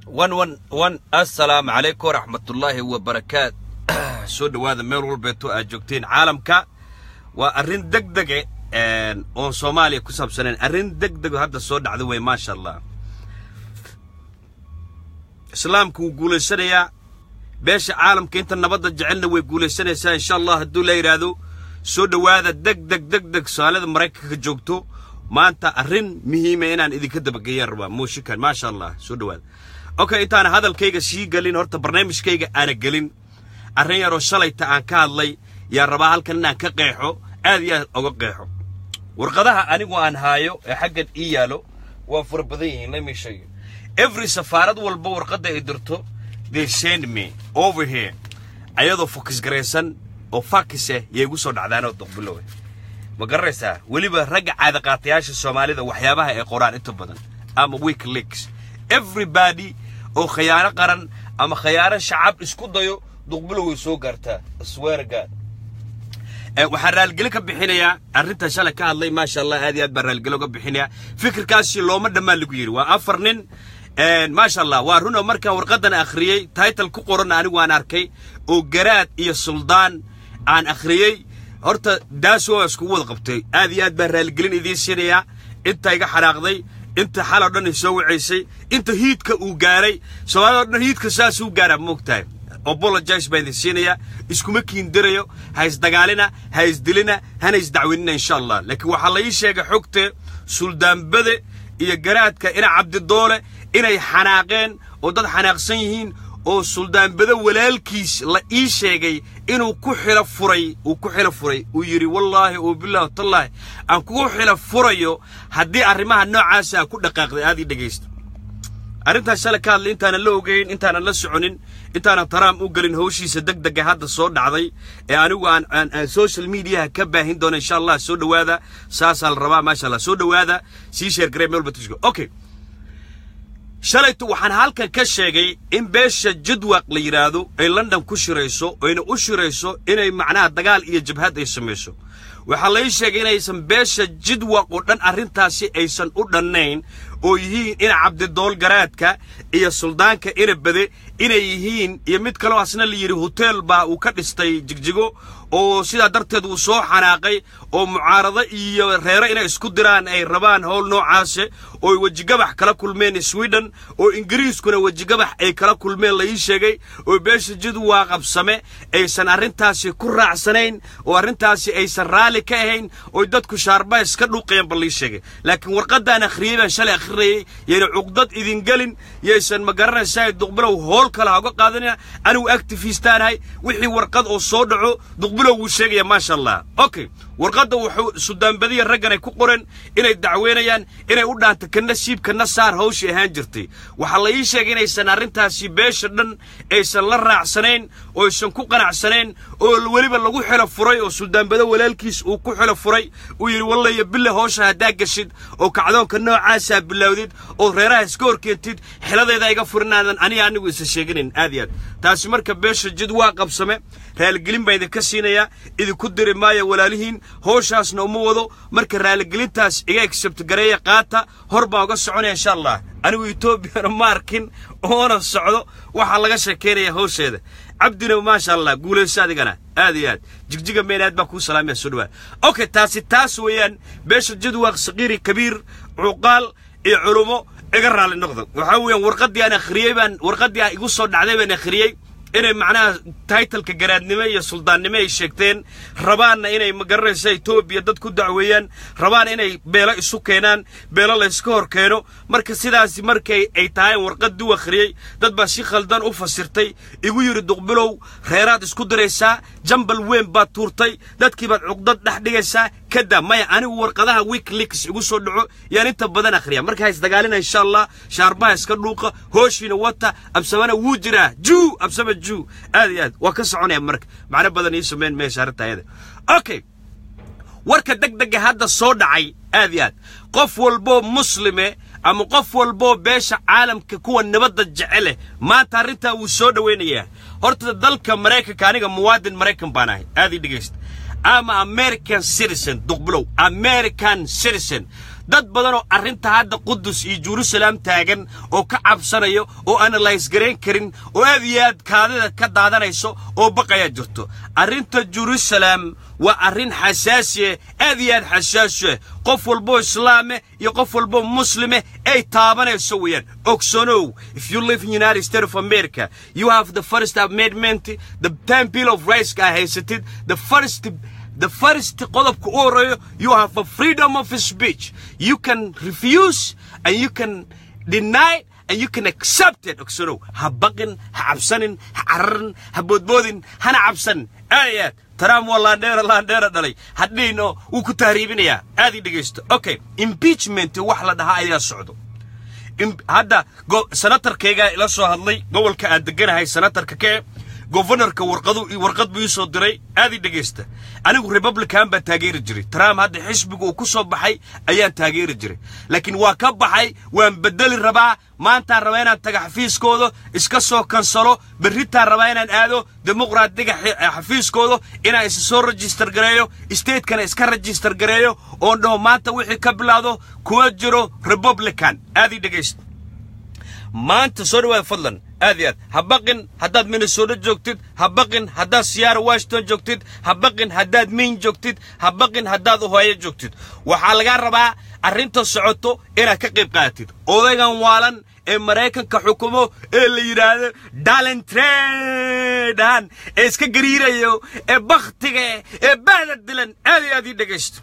wan wan wan assalaamu calaykum waraxmatullaahi wabarakaat soo dhowaada meel walbeeto aad joogteen caalamka waa arrin deg dege oon soomaaliya ku saabsanayn arrin deg dego hadda soo dhacda wey maasha allah islaamku wuu guulaysanayaa beesha caalamka inta nabadda jecelna way guulaysanaysaa insha allah hadduu la yidhaahdo soo dhowaada deg deg deg deg soomaalida maraykanka joogto maanta arrin muhiima inaan idinka dabageeyaan rabaa muushikan maasha allah soo dhowaada okay intaana hadalkayga sii gelin horta barnaamijkayga aana gelin arrin yaroo shalayta aan ka hadlay yaa rabaa halkan inaan ka qeexo aad iyo aad oga qeexo warqadaha anigu aan haayo ee xaggan ii yaalo waa fara badan yihiin let me show you every safaarad walba warqadda ay dirto they send me over here ayadoo fokis garaysan oo fakis ah yay igu soo dhacdaanoo doqbilowe ma garanaysaa weliba ragga caadaqaatayaasha soomaalida waxyaabaha ay qoraan inta badan ama wikileaks everybody oo khayaano qaran ama khayaano shacab isku dayo duqbilow way soo gaartaa sweargad waxaan raalgelin ka bixinayaa arrinta shalay ka hadlay maasha allah aad iyo aad baan raalgelin uga bixinayaa fikirkaasi looma dhammaan lagu yidhi waa afar nin maasha allah waa run oo markaan warqaddan akhriyey title ku qoran anigu aan arkay oo garaad iyo suldaan aan akhriyey horta daas waa iskugu wada qabtay aad iyo aad baan raalgelin idiin siinayaa inta iga xanaaqday inta xaloo dhan soo wacaysay inta hiidka uu gaaray soomaalida o dhan hiidka saasuu gaaraa moogtahay apologize baan idin siinayaa iskuma kiindirayo ha isdagaalina ha isdilina hana isdacwinina insha allah laakiin waxaa la ii sheegay xogte suldaanbade iyo garaadka ina cabdidoole inay xanaaqeen oo dad xanaaqsan yihiin oo suldaanbade walaalkiis la ii sheegay inuu ku xilo furay uu ku xilo furay uu yidhi wallaahi oo bilaahi tallaahi aan kugu xilo furayo haddii arrimaha noocaasa a ku dhaqaaqday aad ii dhegaysta arrintaas shalay ka hadlay intaanan la ogeyn intaanan la soconin intaanan taraam u gelin hawshiisa deg dega hadda soo dhacday ee anigu aan aan social mediaha ka baahin doono insha allah soo dhowaada saasaa la rabaa maasha allah soo dhowaada sii sheer garee meel batishko okay shalaytu waxaan halkan ka sheegay in beesha jadwaq la yidhaahdo ay london ku shirayso oyna u shirayso inay macnaha dagaal iyo jabhad ay samayso waxaa lai sheegay inaysan beesha jidwaq oo dhan arrintaasi aysan u dhannayn oo yihiin ina cabdidool garaadka iyo suldaanka ina bade inay yihiin iyo mid kaloo asna la yidhi hoteel baa uu ka dhistay jigjigo oo sidaa darteed uu soo xanaaqay oo mucaarado iyo reero inay isku diraan ay rabaan howl noocaase ooy wejigabax kala kulmeen sweden oo ingiriiskuna wejigabax ay kala kulmeen la ii sheegay oo beesha jidwaa qabsame aysan arrintaasi ku raacsanayn oo arrintaasi aysan raalli ka ahayn ooy dadku shaarba iska dhuuqayaan ba lii sheegay laakiin warqaddaan akhriyey baan shalay akhrinayay yayna cuqdad idin gelin yaysan ma garanaysaa duqbilow hool kale ha uga qaadanina anigu actifistaanahay wixii warqad oo soo dhaco duqbilow wuu sheegaya maasha allah okay warqadda wuxuu sudaanbadiya raggan ay ku qoreen inay dacweynayaan inay u dhaanta kana siib kana saar hawshii ahaan jirtay waxaa la ii sheegay inaysan arrintaasi beesha dhan aysan la raacsanayn oo aysan ku qanacsanayn oo weliba lagu xilo furay oo suldaanbado walaalkiis uu ku xilo furay uu yidhi wallaya bille hoosha haddaa gashid oo kacdoonka noocaasaa bilowdid oo reeraha iska horkeentid xiladeeda iga furinaadan aniga anigu isa sheeganayn aad iyo aad taasi marka beesha jid waa qabsame raaligelin baan idinka siinayaa idinku diri maaya walaalihiin howshaasna uma wado marka raaligelintaas iga egsabtgareeya qaata hor baan uga soconaya insha allah anigu etoobiyana ma arkin oona socdo waxaa laga sheekaynaya hawsheeda cabdina maasha allah guulayso adigana aad iyo aad jigjiga meen aad baa kuu salaamaya soo dhawaad okay taasi taas weeyaan beesha jadwaaq saqiiri kabiir cuqaal iyo culumo iga raalli noqdo waxaa weeyaan warqaddii aan akhriyey baan warqaddii aan igu soo dhacday baan akhriyey inay macnaha taitalka garaadnimo iyo suldaannimo ay sheegteen rabaanna inay magaranaysa etoobiya dad ku dacweeyaan rabaan inay beelo isu keenaan beelo layska hor keeno marka sidaasi markay ay tahay warqad duu akhriyey dad baa si khaldan u fasirtay igu yidhi duqbilow reeraad isku diraysaa jambal weyn baad tuurtay dadkii baad cuqdad dhex dhigaysaa kada maya anigu warqadaha wikileaks igu soo dhaco yaan inta badan akhriya markaa isdagaalina insha allah shaarbaha iska dhuuqa hooshiina wata absamana wuu jiraa juu absama juu aad iyo aad waa ka soconaya marka macno badan ii sameyn meesha arrinta ayada okay warka deg dega hadda soo dhacay aad iyo aad qof walboo muslime ama qof walboo beesha caalamka kuwa nabadda jecele maanta arrintaa wuu soo dhowaynayaa horta dalka maraykanka aniga muwaadin maraykan baan ahay aad ii dhegaysta ama american citizen duqbilow american citizen dad badan oo arrinta hadda qudus iyo jerusalem taagan oo ka cabsanayo oo analyse garayn karin oo aad iyo aad kaadida ka daadanayso oo baqayaa jirto arrinta jerusalem waa arrin xasaasiya aad iyo aad xasaasiya qof walboo islaame iyo qof walboo muslime ay taabanayso weeyaan ogsoonow if you live in united states of america you have the first amendment the time bill of rights aa haysatid the first the first qodobka u horeeyo you have a freedom of speech you can refuse and you can deny and you can accept it ogsanow ha baqin ha cabsanin ha cararin ha boodboodin hana cabsanin aad iyo aad trump waa laandheera laandheera dhalay hadhiino wuu ku tahriibinayaa aad ii dhegaysto okay impeachment wax la dhahaa ayaa socdo hadda senatarkaygaa ila soo hadlay gobolka aan deganahay senatarka kee governorka warqadu warqad buu ii soo diray aad ii dhegaysta anigu republican baan taageeri jiray trump hadda xisbiga uu ku soo baxay ayaan taageeri jiray laakiin waa ka baxay waan bedeli rabaa maantaan rabaa inaan taga xafiiskooda iska soo kansalo berritaan rabaa inaan aado dimuqraadiga xafiiskooda inaan isa soo register gareeyo stateskana iska register gareeyo oon dhaho maanta wixii ka bilaado kuma jiro republican aad ii dhegaysta maanta soo dhawaada fadlan aad iyo aad ha baqin haddaad minnesota joogtid ha baqin haddaad siyaara washington joogtid ha baqin haddaad maine joogtid ha baqin haddaad ohaayo joogtid waxaa lagaa rabaa arrinta socoto inaad ka qayb qaadatid odaygan waalan ee maraykanka xukumo ee la yidhaahdo dalentredan ee iska gariirayo ee bakhtiga ee bahda dilan aad iyo aad ii dhegaysto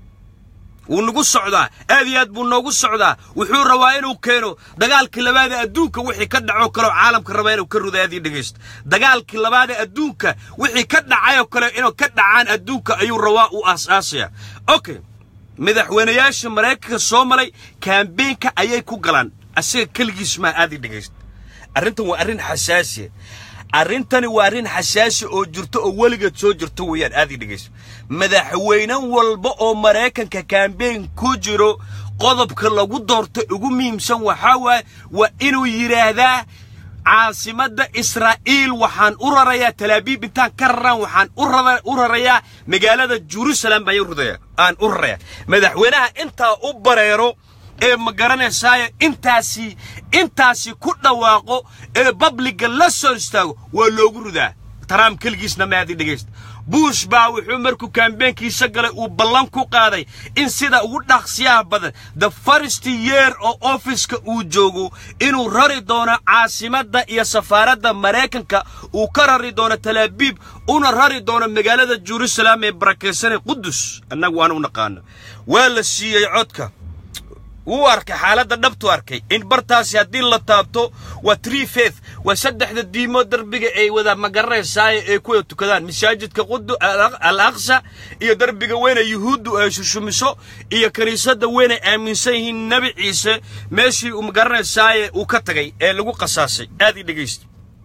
wuu nagu socdaa aad iyo aad buu noogu socdaa wuxuu rabaa inuu keeno dagaalkii labaada adduunka wixii ka dhacoo kaleoo caalamka rabaa inuu ka ruda aad ii dhegaysto dagaalkii labaada adduunka wixii ka dhacayoo kale inuu ka dhacaan adduunka ayuu rabaa u aas-aasaya okay madaxweynayaasha maraykanka soo maray kaambeenka ayay ku galaan asaga keligiis maa aad ii dhegaysto arrintan waa arrin xasaasiya arrintani waa arrin xasaasi oo jirto oo weligeed soo jirto weeyaan aad ii dhegayso madaxweyne walba oo maraykanka kaambeen ku jiro qodobka lagu doorto ugu muhiimsan waxaa waaye waa inuu yidhaahdaa caasimadda israa'iil waxaan u rarayaa talaabiib intaan ka raraan waxaan u rarayaa magaalada jerusalem baan aan u rarayaa madaxweynaha intaa u bareero ee ma garanaysaayo intaasi intaasi ku dhawaaqo ee babliga la soo istaago waa loogu ridaa trump keligiisna maadi dhegaysta bush baa wuxuu markuu kaambeenkiisa galay uu ballan ku qaaday in sida ugu dhaqsiyaha badan the first year oo ofiska uu joogo inuu rari doono caasimadda iyo safaaradda maraykanka uu ka rari doono talaabiib una rari doono magaalada jerusalem ee barakaysanay qudus annagu waan u naqaano waa la siiyey codka wuu arkay xaaladda dhabtu arkay in bartaasi haddii la taabto waa tree faith waa saddexda diimood derbiga ay wada magaranaysaay ay ku wada tukadaan masaajidka qudu al aqsa iyo derbiga weyne yuhuuddu ay shushumiso iyo kiniisadda weyn ay aaminsan yihiin nebi ciise meeshii uu magaranaysaay uu ka tagay ee lagu qasaasay aad ii dhegaysta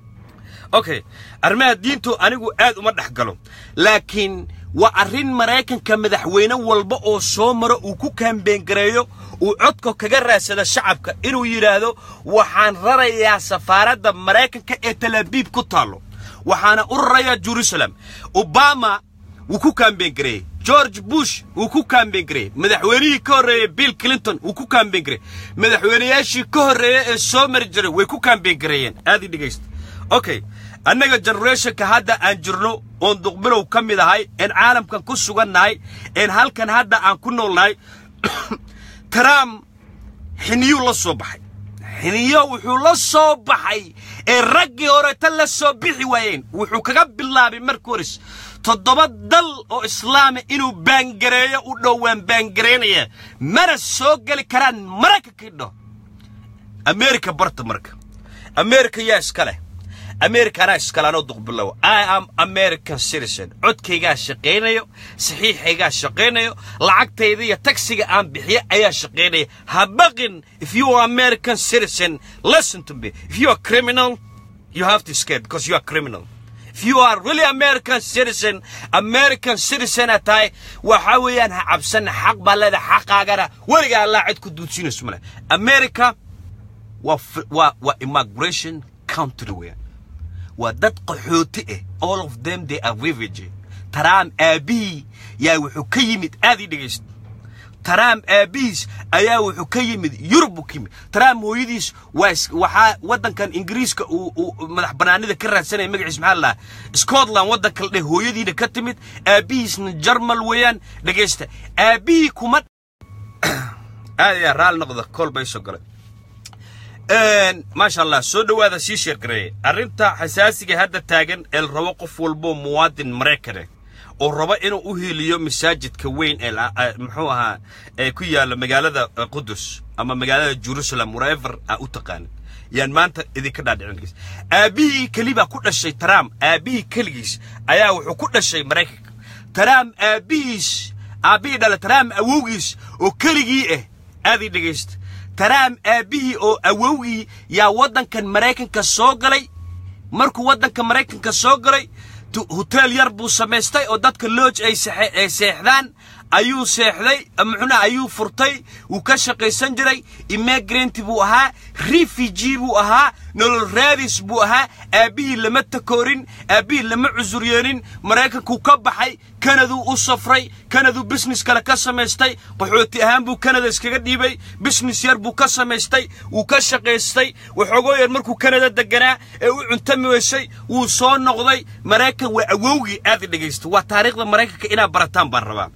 okay arrimaha diintu anigu aad uma dhex galo laakiin waa arrin maraykanka madaxweyne walba oo soo maro uu ku kaambeengareeyo uu codka kaga raadsada shacabka inuu yidhaahdo waxaan rarayaa safaaradda maraykanka ee talaabiib ku taallo waxaana u rarayaa jerusalem obama wuu ku kaambeengareeyey george bush wuu ku kaambeengareeyey madaxweynihii ka horreeyey bill clinton wuu ku kaambeengareeyey madaxweynayaashii ka horreeya ee soo mari jiray way ku kaambeengareeyeen aad ii dhegaysta okay annaga generationka hadda aan jirno oon duqbilow ka mid ahay een caalamkan ku sugannahay een halkan hadda aan ku noolnahay trump xiniyuu la soo baxay xiniyo wuxuu la soo baxay ee raggii horeta la soo bixi waayeen wuxuu kaga bilaabay marka hores toddoba dal oo islaama inuu baangareeyo u dhow waan baangareynaya mana soo geli karaan maraykankii dho america barta marka america yaa iska leh america anaa iskale anoo duqbilow i am american citizen codkaygaa shaqaynayo saxiixaygaa shaqaynayo lacagtayda iyo tagsiga aan bixiyo ayaa shaqaynaya ha baqin if you are american citizen listen to me if you are criminal you have to escape because you are criminal if you are really american citizen american citizen a tahay waxa weeyaan ha cabsana xaq baa leedahay xaqaagana weligaa allaa cid ku duudsiinayso male america waa waa waa immigration country weeyaan waa dad qaxooti ah all of them they are refugee trump aabihii yaa wuxuu ka yimid aad ii dhegaysta taraam aabihiis ayaa wuxuu ka yimid yurub buu ka yimid taraam hooyadiis waa waxaa waddankan ingiriiska uu uu madax bannaanida ka raadsanaya magaciis maxaa la dhahaa scotland waddanka la dheh hooyadiina ka timid aabihiisna jarmal weeyaan dhegaysta aabihii kuma aad ayaa raali noqda kool bay soo galay maasha allah soo dhowaada sii sheergareeye arrinta xasaasiga hadda taagan ee la rabo qof walboo muwaadin maraykane oo raba inuu u heliyo masaajidka weyn ee muxuu ahaa ee ku yaalla magaalada qudus ama magaalada jerusalem wherever aa u taqaanin yaan maanta idinka dhaadhicin aabbihii keli baa ku dhashay trump aabbihii keligiis ayaa wuxuu ku dhashay maraykanka trump aabbihiis aabbihii dhala trump awowgiis oo keligii ah aadii dhegaysta trump aabbihii oo awowgii yaa waddankan maraykanka soo galay markuu waddanka maraykanka soo galay hoteel yar buu samaystay oo dadka looj ay seexdaan ayuu seexday muxuna ayuu furtay wuu ka shaqaysan jiray immigrant buu ahaa refugee buu ahaa nolol raadis buu ahaa aabbihii lama takoorin aabbihii lama cusuryeenin maraykankuu ka baxay kanaduu u safray kanaduu business kale ka samaystay qaxooti ahaan buu kanada iskaga dhiibay business yar buu ka samaystay wuu ka shaqaystay waxoogoo yar markuu kanada deganaa ee u cuntami weysay wuu soo noqday maraykan waa awowgii aad dhegaysta waa taariikhda maraykanka inaad barataan baan rabaa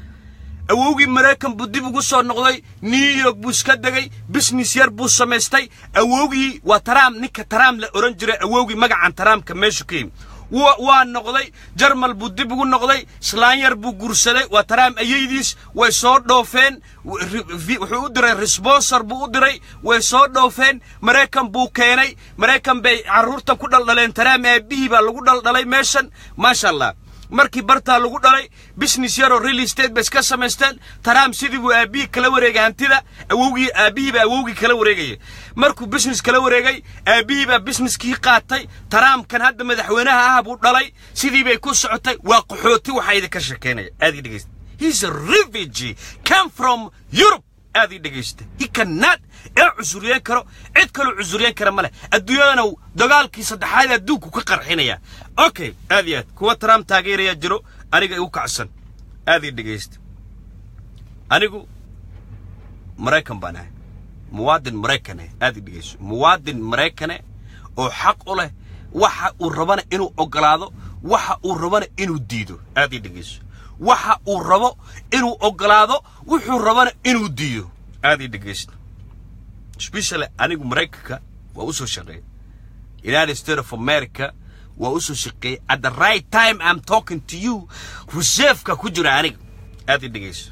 awowgii maraykan buu dib ugu soo noqday new york buu iska degay business yar buu samaystay awowgii waa taraam ninka taraam la ohan jiray awowgii magacan taraamka meeshu ka yimi waa noqday jarmal buu dib ugu noqday islaan yar buu guursaday waa taraam ayaydiis way soo dhoofeen wuxuu u diray responsor buu u diray way soo dhoofeen maraykan buu keenay maraykan bay carruurtan ku dhaldhaleen taraam aabbihii baa lagu dhaldhalay meeshan maasha allah markii bartaa lagu dhalay business yaroo real estate bay iska samaysteen taraam sidii buu aabbihii kala wareegay hantida awowgii aabbihii baa awowgii kala wareegaya markuu business kala wareegay aabbihii baa businesskii qaatay taraamkan hadda madaxweynaha ah buu dhalay sidii bay ku socotay waa qaxooti waxaa idinka shekeynaya aad ii dhegeysta he's a refugee come from europe aad ii dhegaysta he cannot ee cusuriyeen karo cid kaloo cusuriyeen kara ma leh adduunyadana dagaalkii saddexaad adduunku ka qarxinaya okay aad iyo aad kuwa trump taageerayaa jiro aniga igu kacsan aad ii dhegaysta anigu maraykan baan ahay muwaadin maraykane aad ii dhegayso muwaadin maraykane oo xaq u leh waxa uu rabana inuu ogolaado waxa uu rabana inuu diido aad ii dhegayso waxa uu rabo inuu ogolaado wuxuu rabana inuu diido aad ii dhegaysta especially anigu maraykanka waa u soo shaqeeyay united states of america waa u soo shaqeeyay at the right time i'm talking to you reserveka ku jira aniga aad ii dhegayso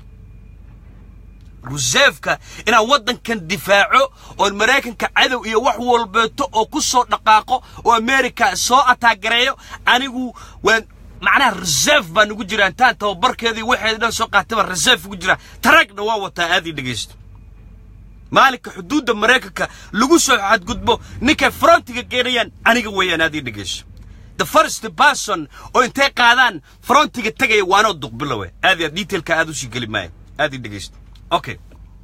reserveka inaan waddankan difaaco oon maraykanka cadow iyo wax walbeeto oo ku soo dhaqaaqo oo america soo ataagareeyo anigu waan macnaha reserve baa nagu jira intaan tababarkeedii waxeeda dhan soo qaataba reserve ugu jira taragna waa wataa aad ii dhegaysto maalinka xuduudda maraykanka lagu soo xadgudbo ninkay frontiga geenayaan aniga weeyaan aad ii dhegayso the first person oo intay qaadaan frontiga tegaya waanoo duqbilowe aad iyo aad detailka aad usii geli maayo aad ii dhegaysto okay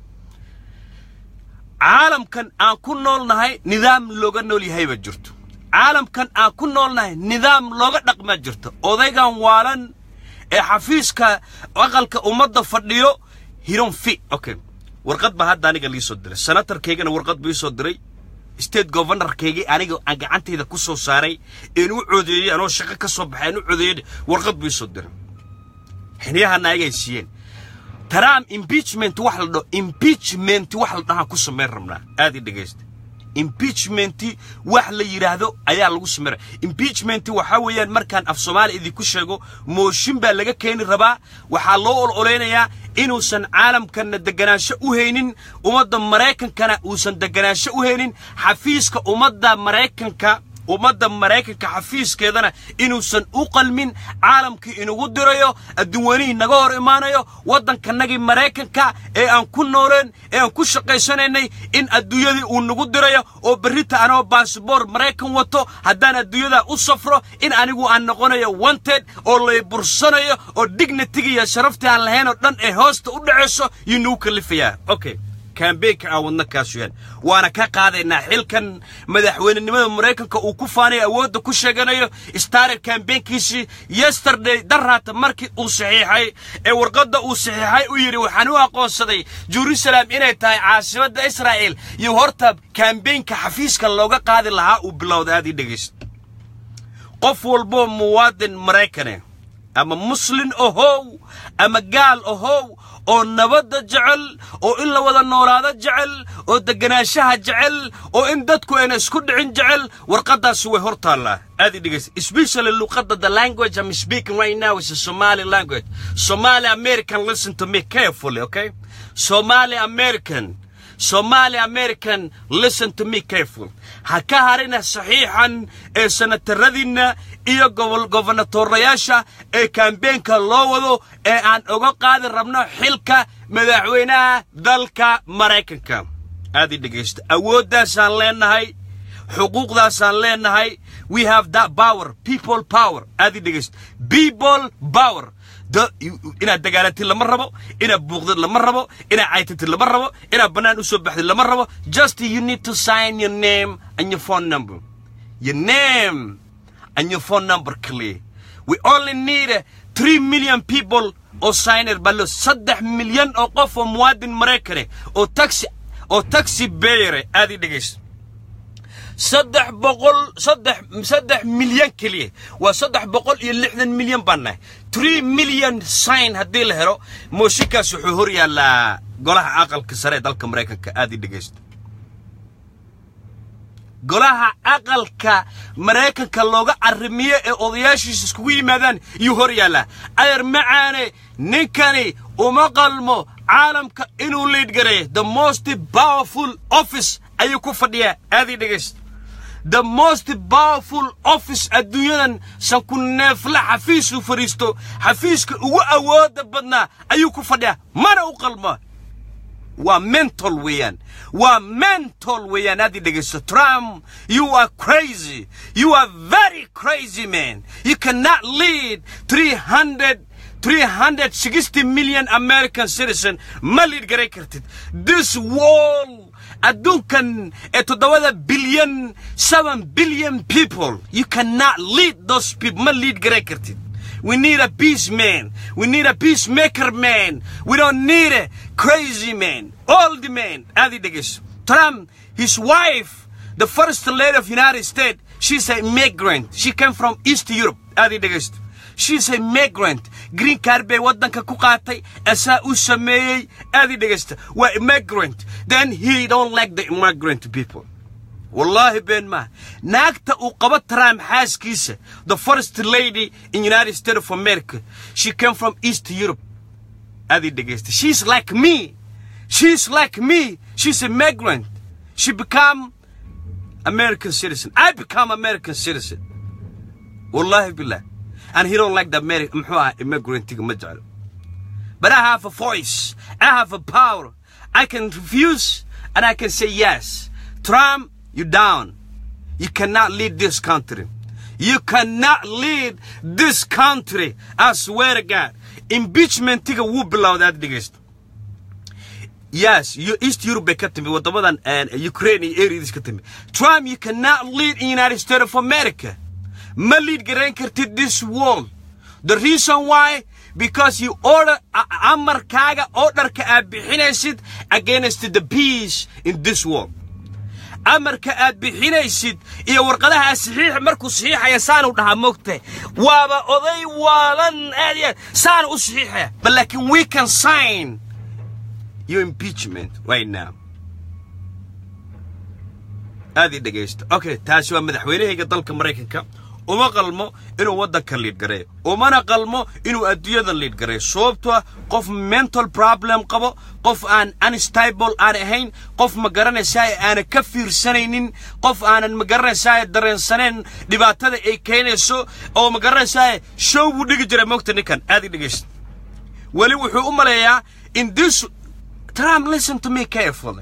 caalamkan aan ku nool nahay nidaam looga nool yahay baa jirto caalamkan aan ku nool nahay nidaam looga dhaqmaa jirto odaygan waalan ee xafiiska aqalka ummadda fadhiyo hiron fi okay warqad baa hadda aniga lii soo diray senatarkaygana warqad buu ii soo diray state governorkaygii aniga aan gacantayda ku soo saaray een u codeeyey anoo shaqo ka soo baxay aan u codeeyey warqad buu ii soo diray xiniyahana ayagay siiyeen trump impeachment wax la dhaho impeachment wax la dhahaan ku samayn rabnaa aad ii dhegaysta impeachment wax la yidhaahdo ayaa lagu sameynaya impeachment waxaa weeyaan markaan af soomaali idinku sheego mooshin baa laga keeni rabaa waxaa loo ololeynayaa inuusan caalamkanna deganaansho u haynin ummadda maraykankana uusan deganaansho u haynin xafiiska ummadda maraykanka ummadda maraykanka xafiiskeedana inuusan u qalmin caalamkii inugu dirayo adduunweynihii naga hor imaanayo waddankanagii maraykanka ee aan ku nooleen ee aan ku shaqaysanaynay in adduunyadii uu nagu dirayo oo berrita anoo baasboor maraykan wato haddaan adduunyadaa u safro in anigu aan noqonayo wanted oo lay bursanayo oo dignitiga iyo sharaftii aan lahayn oo dhan ee hoosta u dhacayso yuu nagu kalifayaa okay kambeynka aan wadna kaasuyaan waana ka qaadaynaa xilkan madaxweynenimada maraykanka uu ku faanayo awoodda ku sheeganayo starer kambeynkiisii yesterday daraata markii uu saxiixay ee warqadda uu saxiixay u yidhi waxaan u aqoonsaday jerusalem inay tahay caasimadda israa'el iyo horta kambeynka xafiiska looga qaadi lahaa uu bilowda aad ii dhegaysta qof walboo muwaadin maraykane ama muslin ohow ama gaal ohow oo nabadda jecel oo in la wada noolaado jecel oo deganaanshaha jecel oo in dadku ayna isku dhicin jecel warqaddaasi way hor taallaa aad i dhegaysa especially luqadda the language I'm speaking right now is a Somali language Somali American listen to me carefully okay Somali American Somali American listen to me careful ha ka harina saxiixan ee sanataradiinna iyo gobonatorayaasha ee kambeenka loo wado ee aan uga qaadi rabno xilka madaxweynaha dalka maraykanka aad i dhegaysta awooddaasaan leenahay xuquuqdaasaan leenahay we have that power people power aad i dhegaysta people power inaad dagaalantid lama rabo inaad buuqdid lama rabo inaad caytatid lama rabo inaad bannaan u soo baxdid lama rabo just you need to sign your name and your phone number your name and your phone number clear we only need uh, 3 million people oo signer ballo saddex milyan oo qof oo muwaadin maraykane oo taxi oo taxi beere aad i dhegaysta saddex boqol saddex saddex milyan keliya waa saddex boqol iyo lixdan milyan baan nahay three million sign haddii la helo mooshinkaas wuxuu hor yaallaa golaha aqalka sare ee dalka maraykanka aad i dhegaysta golaha aqalka maraykanka looga arrimiyo ee odayaashiisa iskugu yimaadaan iyuu hor yaallaa adeer macaane ninkani uma qalmo caalamka inuu liidgareeyo the most powerful office ayuu ku fadhiyaa aad i dhegaysta the most powerful office adduunyadan sanku neefla xafiisuu fadhiisto xafiiska ugu awooda badnaa ayuu ku fadhiyaa mana u qalmo waa mental weeyaan waa mental weeyaan aad i dhegaysto trump you are crazy you are very crazy man you cannot lead 300 360 million american citizen ma liid garay kartid this wall adduunkan ee toddobada bilyan seven billion people you cannot lead those people ma lead garay kartid we need a peace man we need a peacemaker man we don't need a crazy man old man adi dhegeyso trump his wife the first lady of united states she's a migrant she came from east europe adi dhegeysto she's a migrant green card bay waddanka ku qaatay asaa u sameeyey aad i dhegaysta waa immigrant then he don't like the immigrant people wallaahi been maaha naagta uu qabo trump xaaskiisa the first lady in united states of america she came from east europe aad i dhegaysta she's like me she's like me she's a migrant she become american citizen i become american citizen wallaahi billah and he don't like the American muxuu ahaa immigrantga ma jeclo but I have a voice I have a power I can refuse and I can say yes Trump you down you cannot lead this country you cannot lead this country I swear to God impeachmentiga wuu bilowday aad dhegeysto yes you east europe bay ka timi waddamadan ukraine iyo areas ka timi trump you cannot lead in united states of america ma lead garayn kartid this world the reason why because you order amarkaaga orderka aad bixinaysid against the peace in this world amarka aad bixinaysid iyo warqadaha saxiixa markuu saxiixaya saanu dhahaa moogtahay waaba oday waalan aad iyo aad saanu u saxiixaya but laakiin we can sign your impeachment right now aad ii dhegaysta okay taasi waa madaxweynahayga dalka maraykanka uma qalmo inuu waddanka liidgareeyo umana qalmo inuu adduunyada liidgareeyo sababto ah qof mental problem qabo qof aan unstable aan ahayn qof ma garanaysaa aanan ka fiirsanaynin qof aanan ma garanaysaa dareensanayn dhibaatada ay keenayso oo ma garanaysaa show buu dhigi jiray moogta ninkan aad i dhegaysta weli wuxuu u maleeyaa in this Trump listen to me carefully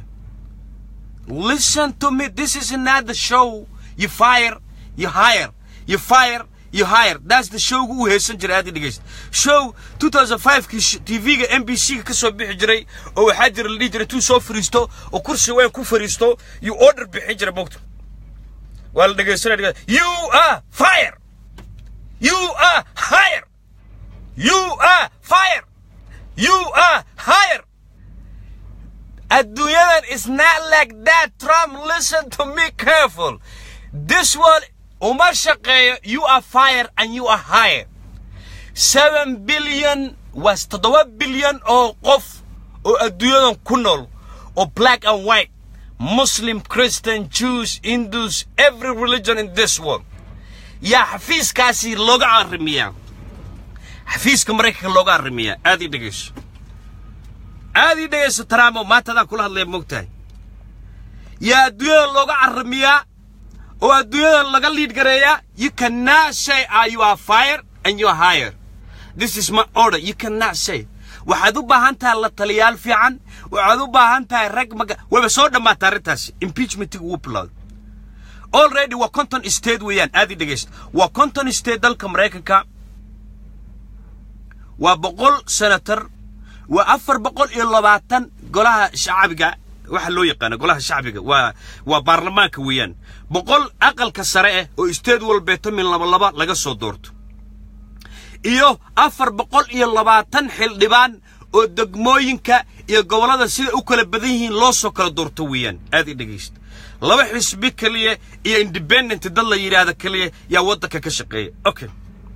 listen to me this is not the show you fire you hire you fire, iyo higher that's the showga uu heesan jiray aad i dhegaysta show 2005kii tv-ga m b c-ga ka soo bixi jiray oo waxaa jira la dhihi jiray tuu soo fariisto oo kursi weyn ku fariisto yuu order bixin jiray mogta waa la dhegaysanaya you are fire you are higher you are fire you are higher adduunyadan is not like that trump listen to me careful this one uma shaqeeyo you are fire and you are higher seven billion was toddoba bilyan oo qof oo adduunyadan ku nool oo black and white muslim christian jews hindus every religion in this world yaa xafiiskaasi looga arrimiyaa xafiiska maraykanka looga arrimiyaa aad ii dhegayso aad ii dhegayso tramo maanta adaan kula hadlaya moogtahay yaa adduunyada looga arrimiyaa oo adduunyada laga liid gareeyaa you cannot say are you are fire and you are higher this is my order you cannot say waxaad u baahan tahay la taliyaal fiican waxaad u baahan tahay rag maga wayba soo dhammaata arrintaasi impeachmentiga wuu bilowday already waa conton state weeyaan aad ii dhegaysta waa conton state dalka maraykanka waa boqol senator waa afar boqol iyo labaatan golaha shacbiga waxa loo yaqaana golaha shacbiga waa waa baarlamaanka weeyaan boqol aqalka sare ah oo state walbeeto min laba laba laga soo doorto iyo afar boqol iyo labaatan xildhibaan oo degmooyinka iyo gobollada sida u kala badan yihiin loo soo kala doorto weeyaan aad ii dhegaysta laba xisbi keliya iyo independent dad la yidhaahda keliya yaa waddanka ka shaqeeya okay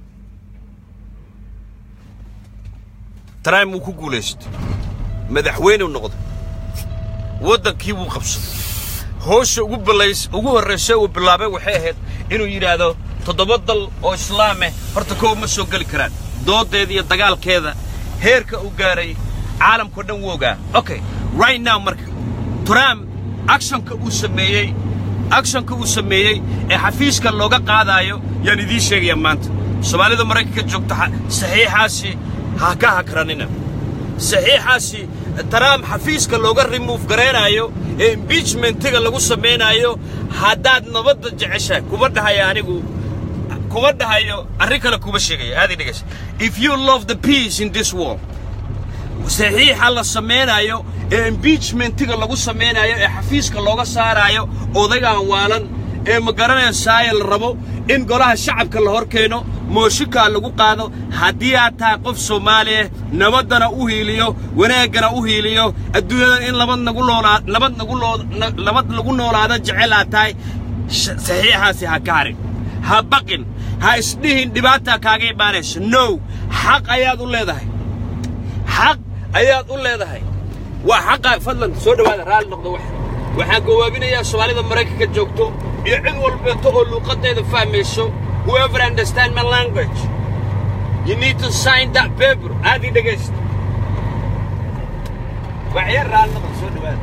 trump wuu ku guulaystay madaxweyneu noqday waddankii wuu qabsaday hoosha ugu balays ugu horraysa uu bilaabay waxay ahayd inuu yidhaahdo toddoba dal oo islaameh horta kow ma soo geli karaan doodeeda iyo dagaalkeeda heerka uu gaaray caalamkao dhan wuu ogaa okay right now marka trump actionka uu sameeyey actionka uu sameeyey ee xafiiska looga qaadaayo yaan idiin sheegayaa maanta soomaalida maraykanka joogta saxiixaasi ha ka hakranina saxiixaasi trump xafiiska looga remove garaynaayo ee impeachmentiga lagu samaynaayo haddaad nabadda jeceshahay kuma dhahayo anigu kuma dhahayo arrin kale kuma sheegaya aad dhegaysa if you love the peace in this world saxiixa la samaynayo ee impeachmentiga lagu samaynayo ee xafiiska looga saaraayo odaygaan waalan ee ma garanaysaaya la rabo in golaha shacabka la hor keeno mooshinkaa lagu qaado haddii aad tahay qof soomaaliya nabaddana u hiiliyo wanaaggana u hiiliyo adduunyadan in nabad nagu noolaa nabad nagu loo nabad lagu noolaado jecel aad tahay saxiixaasi ha ka harin ha baqin ha isdhihin dhibaata kaaga imaanayso no xaq ayaad u leedahay xaq ayaad u leedahay waa xaqa fadlan soo dhowaada raalli noqdo wax waxaan gowaabinayaa soomaalida maraykanka joogto iyo cid walbeeto oo luuqaddeeda fahmayso whoever understand my language you need to sign that paper aad ii dhegaysta waxyar raalli noqdo soo dhowaada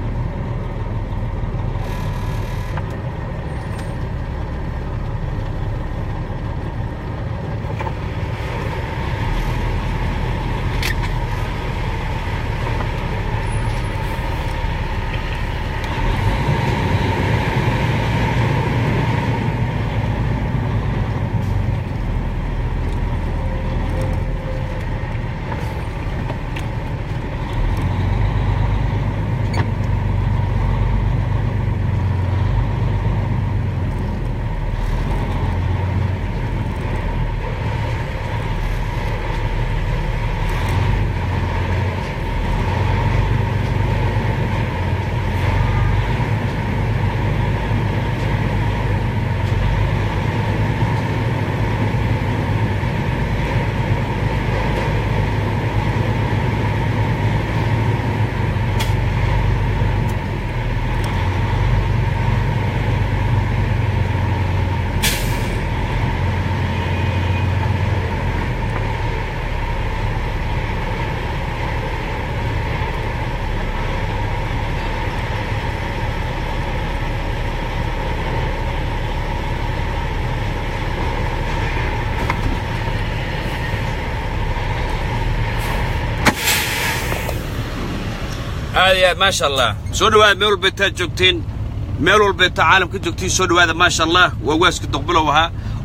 aad iyo aad maasha allah soo dhowaada meel walbeetaad joogteen meel walbeeta caalamka joogtiin soo dhowaada maasha allah waa waaska doqbilow ahaa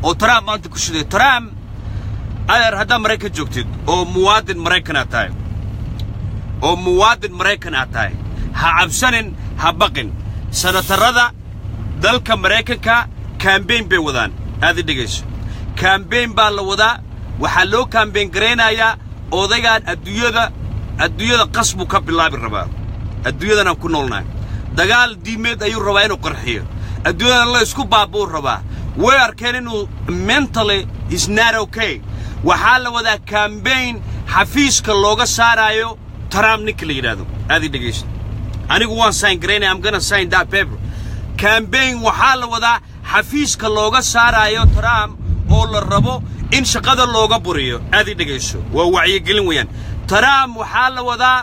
oo trump maanta ku shiday trump adeer haddaad maraykan joogtid oo muwaadin maraykan aad tahay oo muwaadin maraykan aad tahay ha cabsanin ha baqin sanatarada dalka maraykanka kambeyn bay wadaan aad i dhegayso kambeyn baa la wadaa waxaa loo kambeyn garaynayaa odaygaan adduunyada adduunyada qas buu ka bilaabi rabaa adduunyadan aan ku noolnahay dagaal diimeed ayuu rabaa inuu qarxiyo adduunyadan la isku baabuu rabaa way arkeen inuu mentally is not okay waxaa la wadaa kambeyn xafiiska looga saaraayo trump ninka la yidhaahdo aad i dhegayso anigu waan sign garaynaya am gonna sign that paper kambeyn waxaa la wadaa xafiiska looga saaraayo trump oo la rabo in shaqada looga buriyo aad i dhegayso waa wacyigelin weeyaan trump waxaa la wadaa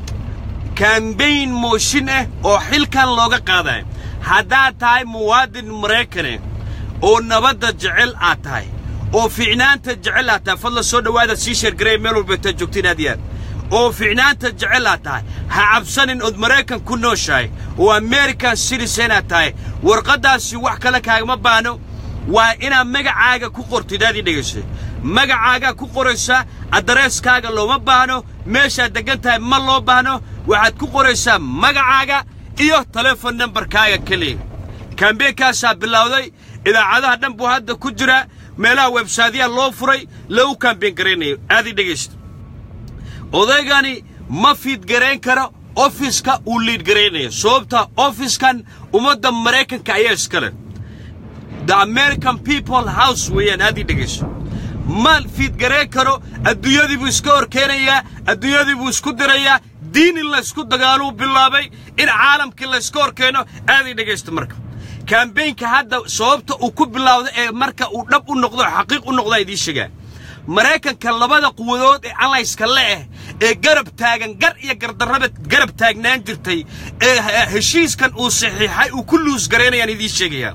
kambeyn mooshin ah oo xilkan looga qaadayo haddaad tahay muwaadin maraykane oo nabadda jecel aad tahay oo fiicnaanta jecel aad tahay fadla soo dhowaada sii sheergaray meel walbeetaad joogtiin aad iyo aad oo fiicnaanta jecel aad tahay ha cabsanin ood maraykan ku nooshahay oo american citizen aad tahay warqaddaasi wax kale kaagama baano waa inaad magacaaga ku qortid aad ii dhegaysay magacaagaa ku qoraysa addareeskaaga looma baahno meeshaad deggan tahay ma loo baahno waxaad ku qoraysaa magacaaga iyo telefon nambarkaaga keliya kambeenkaasaa bilowday idaacadaha dhan buu hadda ku jira meelaha websaydyaa loo furay lagu kambeen garaynayo aad ii dhegaysta odaygani ma fiidgarayn karo ofiska uu liidgaraynayo sababta ofiskan ummadda maraykanka ayaa iskale the american people house weeyaan aad ii dhegayso ma fiidgarayn karo adduunyadii buu iska horkeenayaa adduunyadii buu isku dirayaa diin in laysku dagaaluu bilaabay in caalamkii layska horkeeno aad ii dhegaysta marka kambeynka hadda sababta uu ku bilaawda ee marka uu dhab u noqdo xaqiiq u noqdaa idiin shegaa maraykanka labada quwadood ee allayska le'eh ee garab taagan gar iyo gardarraba garab taagnaan jirtay ee heshiiskan uu saxiixay uu ku luus garaynayaan idiin sheegayaa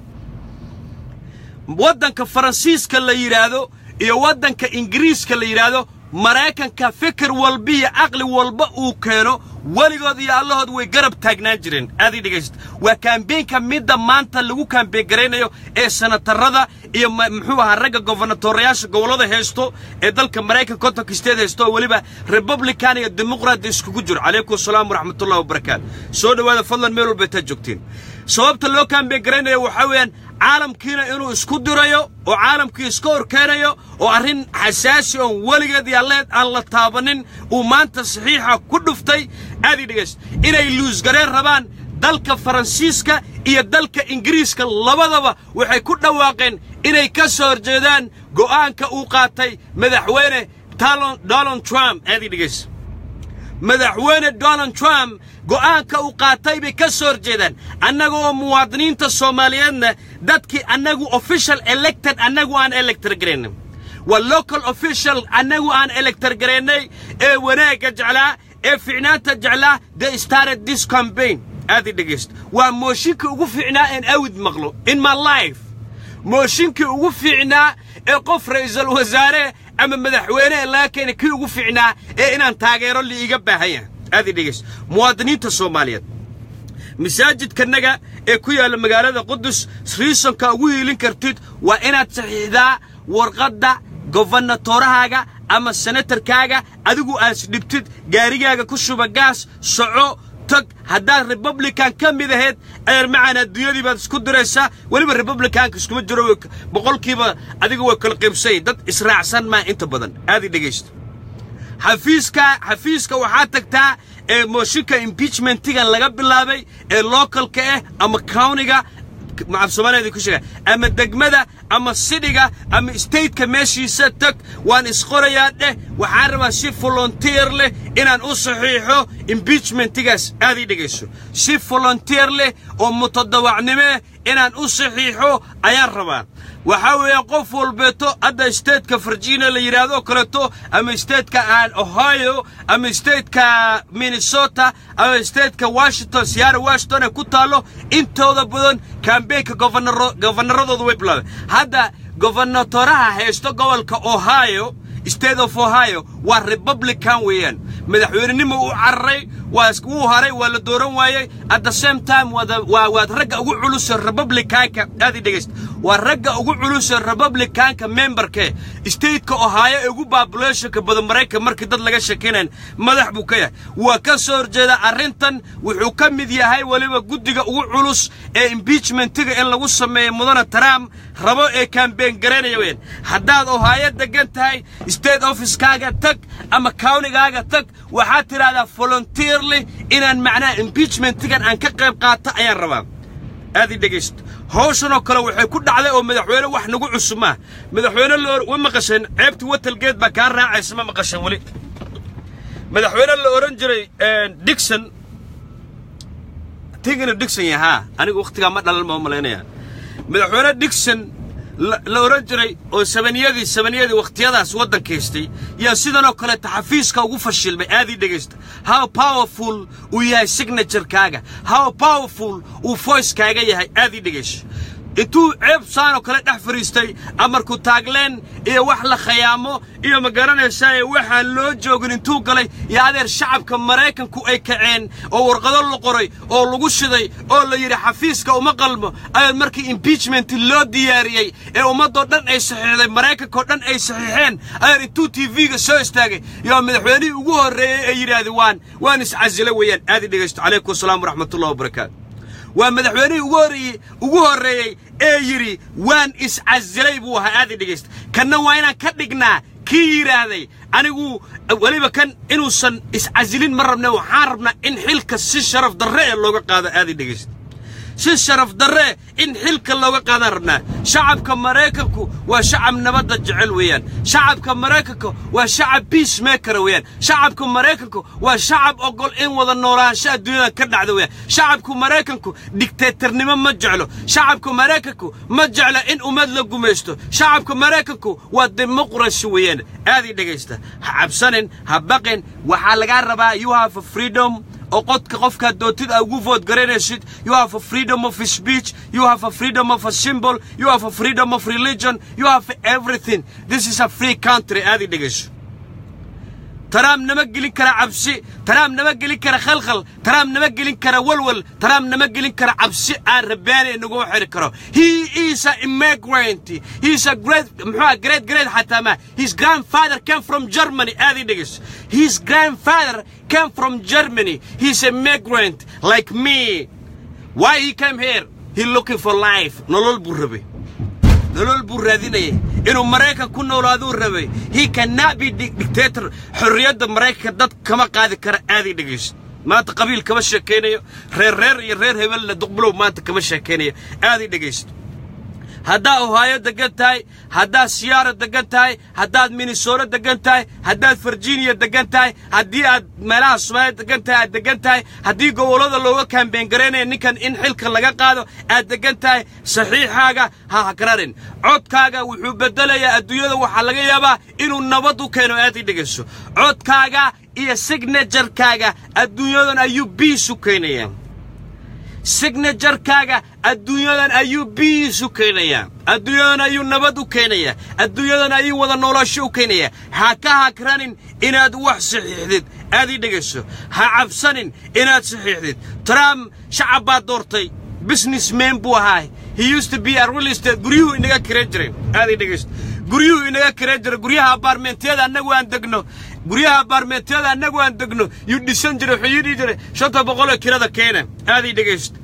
waddanka faransiiska la yidhaahdo iyo waddanka ingiriiska la yidhaahdo maraykanka fikir walba iyo caqli walba uu keeno weligood iyo allahood way garab taagnaan jireen aad ii dhegaysta waa kaambeenka midda maanta lagu kaambeen garaynayo ee sanatarada iyo muxuu ahaa ragga gobernatorayaasha gobollada haysto ee dalka maraykan kontonka steed haysto oo weliba republican iyo dimuqraat iskugu jiro calaykum asalaam waraxmatullahi wabarakaatu soo dhowaada fadlan meel walba intaad joogtiin sababta loo kaambeen garaynayo waxaa weeyaan caalamkiina inuu isku dirayo oo caalamkii iska horkeenayo oo arrin xasaasi oon weligeed iyo alleed aan la taabanin uu maanta saxiixa ku dhuftay aad ii dhegaysta inay luusgareen rabaan dalka faransiiska iyo dalka ingiriiska labadaba waxay ku dhawaaqeen inay ka soo horjeedaan go'aanka uu qaatay madaxweyne donald trump aad ii dhegaysta madaxweyne donald trump go'aanka uu qaatay bay ka soo horjeedaan annaga oo muwaadiniinta soomaaliyeedna dadkii annagu official elected annagu aan elector garaynay waa local official annagu aan elector garaynay ee wanaagga jeclaa ee ficnaanta jeclaa they started this campaign aad i dhegaysta waa mooshinkii ugu fiicnaa een awid maqlo in my life mooshinkii ugu fiicnaa ee qof ra'iisul wasaare ama madaxweyne ee laga keenay kii ugu fiicnaa ee inaan taageero liiga baahanya aad i dhegaysta muwaadiniinta soomaaliyeed masaajidkanaga ee ku yaalla magaalada qudus riisonka ugu hiilin kartid waa inaad saxiixdaa warqadda gobernatoorahaaga ama senatarkaaga adigu aad isdhibtid gaarigaaga ku shuba gaas soco tag haddaad republican ka mid ahayd adeer macaan adduunyadii baad isku diraysaa weliba republicanka iskuma jiro boqolkiiba adiga way kala qaybsay dad israacsan maa inta badan aad i dhegaysta xafiiska xafiiska waxaa tagtaa ee mooshinka impeachmentigan laga bilaabay ee localka ah ama countiga macaf soomaaliya ku sheega ama degmada ama sidhiga ama stateka meeshiisa tag waan isqorayaa dheh waxaan rabaa si volunteer leh inaan u saxiixo impeachmentigaas aad ii dhegayso si volunteer leh oo mutadawacnimee inaan u saxiixo ayaan rabaa waxaa weeye qof walbeeto hadda stateka virginia la yidhaahdo kaleeto ama stateka ohio ama stateka minnesota ama stateka washington siyaara washington ee ku taallo intooda badan kambeynka governaradooda way bilaabeen hadda gobernatoraha haysto gobolka ohio state of ohio waa republican weeyaan madaxweynenimo u cararay waa wuu haray waa la dooran waayey at the same time waa waad ragga ugu culusa republicanka aad i dhegaysta waa ragga ugu culusee republicanka memberke stateka ohaayo ee ugu babulationka badan maraykan markii dad laga sheekaynayn madax buu ka yahay waa ka soo horjeeda arrintan wuxuu ka mid yahay weliba guddiga ugu culus ee imbiijmentiga in lagu sameeyo mudana trump rabo ee kaambeen garaynaya weyaan haddaad ohaayo degan tahay state officekaaga tag ama cownigaaga tag waxaad tidhahdaa volunteerly inaan macnaha imbiijmentigan aan ka qayb qaato ayaan rabaa aad i dhegaysto hawshanoo kale waxay ku dhacday oo madaxweyne wax nagu cusub maa madaxweyne wa maqasheen ceebtii watalgeed baa kaa raacaysa ma maqasheen weli madaxweyne la odhan jiray dixon tigina dixon yahaa anigu wakhtigaa ma dhalan ma malaynaya madaxweyne dixon la odhan jiray oo sabaniyadii sabaniyadii wakhtiyadaas waddankaystay yaa sidanoo kaleeta xafiiska ugu fashilmay aadii dhegaysta how powerful uu yahay signaturkaaga how powerful uu voicekaaga yahay aadii dhegayso intuu ceeb saanoo kale dhex fadhiistay amarku taagleen iyo wax la khayaamo iyo ma garanaysaa waxaan loo joogin intuu galay iyo adeer shacabka maraykanku ay kaceen oo warqado la qoray oo lagu shiday oo la yidhi xafiiska uma qalmo adeer markii imbiijment loo diyaariyey ee ummaddoo dhan ay saxiixday maraykankoo dhan ay saxiixeen adeer intuu tv-ga soo istaagay yoo madaxweynihii ugu horreeyey ee yidhaahda waan waan iscasilo weeyaan aadi dhegaysto calaykum asalaam waraxmatullahi wabarakaatu waa madaxweynihii ugu horreeyey ugu horreeyey ee yidhi waan iscasilay buu ahaa aadi dhegaysta kanna waa inaan ka dhignaa kii yidhaahday anigu weliba kan inuusan iscasilin ma rabne waxaan rabnaa in xilka si sharaf darre ee looga qaado aadi dhegaysta si sharaf darre in xilka looga qaadaan rabnaa shacabka maraykanku waa shacab nabadda jecel weeyaan shacabka maraykanka waa shacab biismakera weeyaan shacabka maraykanku waa shacab ogol in wada noolaansho adduunyada ka dhacda weeyaan shacabku maraykanku digteetarnimo ma jeclo shacabka maraykanku ma jeclo in ummad la gumaysto shacabka maraykanku waa dimuqrasi weeyaan aad ii dhegaysta ha cabsanin ha baqin waxaa lagaa rabaa you have a freedom oo qodka qofkaad doontid aa ugu vood garanaysid you have a freedom of speech you have a freedom of a symbol you have a freedom of religion you have everything this is a free country aadi dhegayso taraam nama gelin kara cabsi taraam nama gelin kara khalkhal taraam nama gelin kara walwal taraam nama gelin kara cabsi aan rabbaani naguma xiri karo he is a immigrant he is a great muxuu great great xataa ma his grandfather came from germany aadi dhegayso his grandfather came from germany he's a immigrant like me why he came here he looking for life nolol buu rabay nolol buu raadinayay inuu maraykan ku noolaaduu rabay he cannot be dictator xorriyadda maraykanka dad kama qaadi kara aaday dhegayso maanta qabiil kama sheekaynayo reer reer iyo reer hebelle duqbulow maanta kama sheekaynayo aaday dhegaysto haddaad ohaayo degan tahay haddaad siyaara degan tahay haddaad minnesota degan tahay haddaad virginia degan tahay haddii aad meelaha soomaaliya degan tahay aad degan tahay haddii gobollada looga kaambeen garaynaya ninkan in xilka laga qaado aad degan tahay saxiixaaga ha hakrarin codkaaga wuxuu beddelayaa adduunyada waxaa laga yaabaa inuu nabad u keeno aad ii dhegayso codkaaga iyo signajarkaaga adduunyadan ayuu biis u keenayaa signajarkaaga adduunyadan ayuu biis u keenayaa adduunyadan ayuu nabad u keenayaa adduunyadan ayuu wada noolasho u keenayaa ha ka hakranin inaad wax saxiixdid aad ii dhegayso ha cabsanin inaad saxiixdid trump shacab baad doortay businessman buu ahaa he used to be a real estate guryuhu inaga kireen jiray aad ii dhegayso guryuhu inaga kireen jiray guryaha abaarmentiyada annagu aan degno guryaha abaarmentiyada annagu aan degno yuu dhisan jiray wuxuu yidhi jiray shanta boqoloo kirada keena aad ii dhegaysto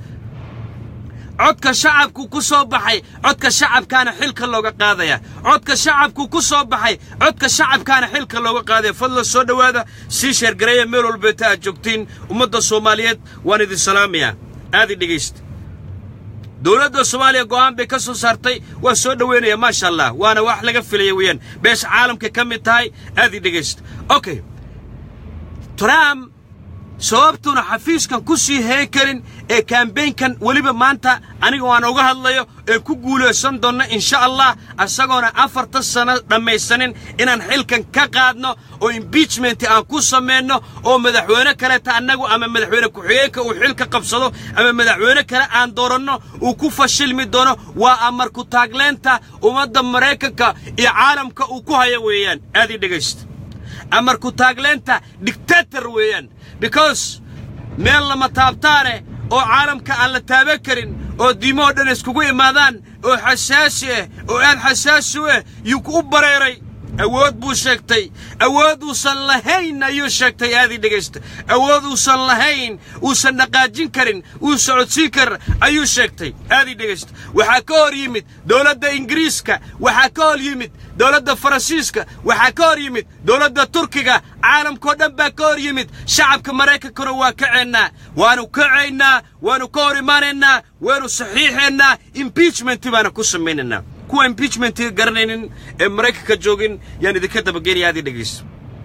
codka shacabku ku soo baxay codka shacabkaana xilka looga qaadaya codka shacabku ku soo baxay codka shacabkaana xilka looga qaadaya fadlan soo dhowaada sii sheergareeya meel walbeeta aad joogtiin ummadda soomaaliyeed waan idin salaamayaa aad ii dhegaysta dowladda soomaaliya go'aan bay ka soo saartay waa soo dhoweynaya maasha allah waana wax laga filaya weeyaan beesha caalamka ka mid tahay aad ii dhegaysta okay trump sababtuuna xafiiskan ku sii hayn karin ee kambeynkan weliba maanta aniga waan uga hadlayo ee ku guulaysan doonno insha allah isagoona afartan sano dhammaysanin inaan xilkan ka qaadno oo imbiijment aan ku samayno oo madaxweyne kaleta annagu ama madaxweyne ku-xigeenka uu xilka qabsado ama madaxweyne kale aan dooranno uu ku fashilmi doono waa amarku taagleenta ummadda maraykanka iyo caalamka uu ku haya weeyaan aad ii dhegaysta amarku taagleenta dictator weeyaan because meel lama taabtaane oo caalamka aan la taaban karin oo diimahoo dhan iskugu imaadaan oo xasaasi ah oo aad xasaasi u ah yuu u bareeray awood buu sheegtay awood uusan lahayn ayuu sheegtay aadii dhegaysta awood uusan lahayn uusan dhaqaajin karin uu socodsiin karin ayuu sheegtay aadii dhegaysta waxaa ka hor yimid dowladda ingiriiska waxaa ka hor yimid dowladda faransiiska waxaa ka hor yimid dowladda turkiga caalamkao dhan baa ka hor yimid shacabka maraykankuna waa kaceennaa waanu kacaynaa waanu ka hor imaanaynaa waanu saxiixaynaa impeachment baana ku samaynaynaa kuwa impeachmentiga garanaynin ee maraykanka joogin yaan idinka dabageynaya aadii dhegaysta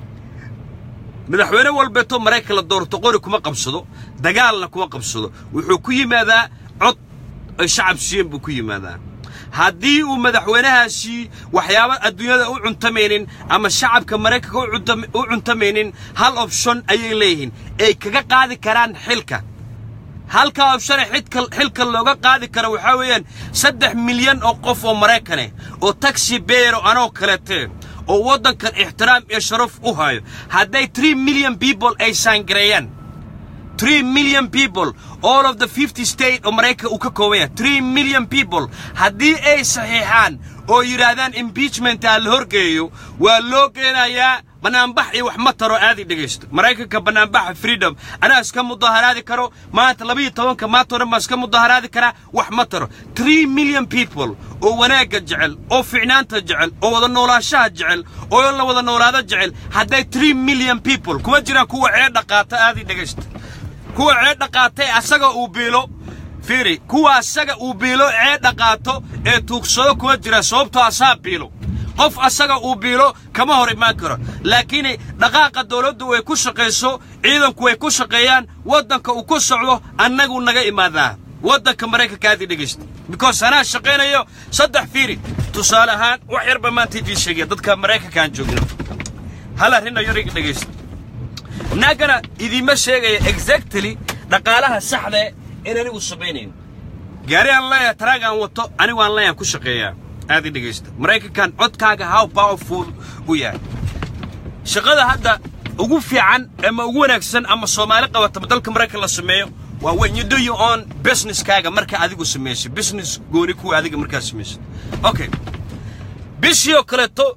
madaxweyne walbeeto maraykan la doorto qori kuma qabsado dagaalna kuma qabsado wuxuu ku yimaadaa cod ay shacab siiyeen buu ku yimaadaa haddii uu madaxweynahaasi waxyaaba adduunyada u cuntamaynin ama shacabka maraykanka u cuntamaynin hal opshon ayay leeyihiin ay kaga qaadi karaan xilka halka opshone xilka looga qaadi karo waxaa weeyaan saddex milyan oo qof oo maraykaneh oo taxi beero anoo kalete oo waddankan ixtiraam iyo sharaf u hayo hadday tree million people ay saangareeyaan tree million people all of the fifty state oo maraykanka uu ka kooban yahay tree million people haddii ay saxiixaan oo yidhaahdaan impeachmentaa la horgeeyo waa loo geenayaa banaanbax iyo wax ma taro aadi dhegaysto maraykanka banaanbaxa freedom anaa iska mudaharaadi karo maanta labiyo tobanka maantao dhan baan iska mudaharaadi karaa wax ma taro tree million people oo wanaagga jecel oo ficnaanta jecel oo wada noolaashaha jecel oo la wada noolaado jecel hadday tree million people kuma jiraan kuwa ceedha qaata aadi dhegaysto kuwa ceedha qaatay asaga uu biilo fiiri kuwa asaga uu biilo ceedha qaato ee tuugsado kuma jira sababtoo asaa biilo qof asaga uu biilo kama hor imaan karo laakiin dhaqaaqa dawladdu way ku shaqayso ciidanku way ku shaqeeyaan waddanka uu ku socdo annagu naga imaadaa waddanka maraykanka aadii dhegaysta because anaa shaqaynayo saddex fiiri tusaale ahaan wax yarba maanta idiin sheegaya dadka maraykanka aan joogno hal arrin ayar iga dhegaysta naagana idiima sheegaya exactly dhaqaalaha saxda in anigu samaynayn gaari aan leeyahay taraag aan wato anigu aan leeyahan ku shaqeeyaa aad i dhegaysta maraykankan codkaaga how powerful u yahay shaqada hadda ugu fiican ama ugu wanaagsan ama soomaali qabatama dalka maraykan la sameeyo waa when you do your own businesskaaga marka adigu samayso business gooni kuwa adiga markaa samayso okay bishii oo kaleeto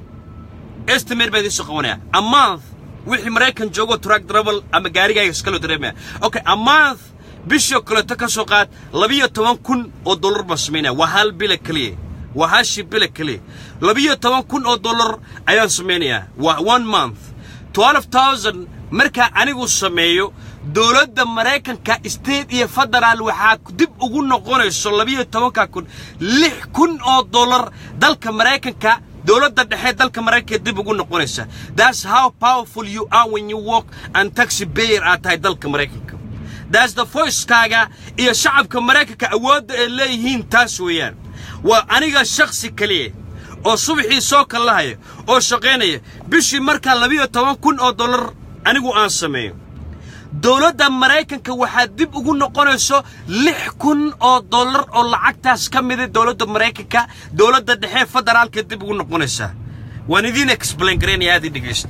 estimate baa idiin soo qabanaya a month wixii maraykan joogo truck travel ama gaarigaaga iskalo dareemaya okay a month bishii oo kaleeto ka soo qaad labiyo toban kun oo dollar baan samaynaya waa hal bila keliya waa hashi bila keliya labiyo toban kun oo dollar ayaan samaynayaa waa one month twelve thousand markaa anigu sameeyo dowladda maraykanka state iyo federaal waxaa dib ugu noqonayso labiyo tobanka kun lix kun oo dollar dalka maraykanka dowladda dhexe dalka maraykanka dib ugu noqonaysa that's how powerful you are when you walk and taxi payer aad tahay dalka maraykanka that's the voicekaaga iyo shacabka maraykanka awoodda ay leeyihiin taas weeyaan waa aniga shakhsi keliya oo subaxii soo kallahaya oo shaqaynaya bishii markaa labiyo toban kun oo dollar anigu aan sameeyo dowladda maraykanka waxaa dib ugu noqonayso lix kun oo dollar oo lacagtaas ka mida dowladda maraykanka dowladda dhexe federaalka dib ugu noqonaysaa waan idiin explain garaynaya aad ii dhegaysta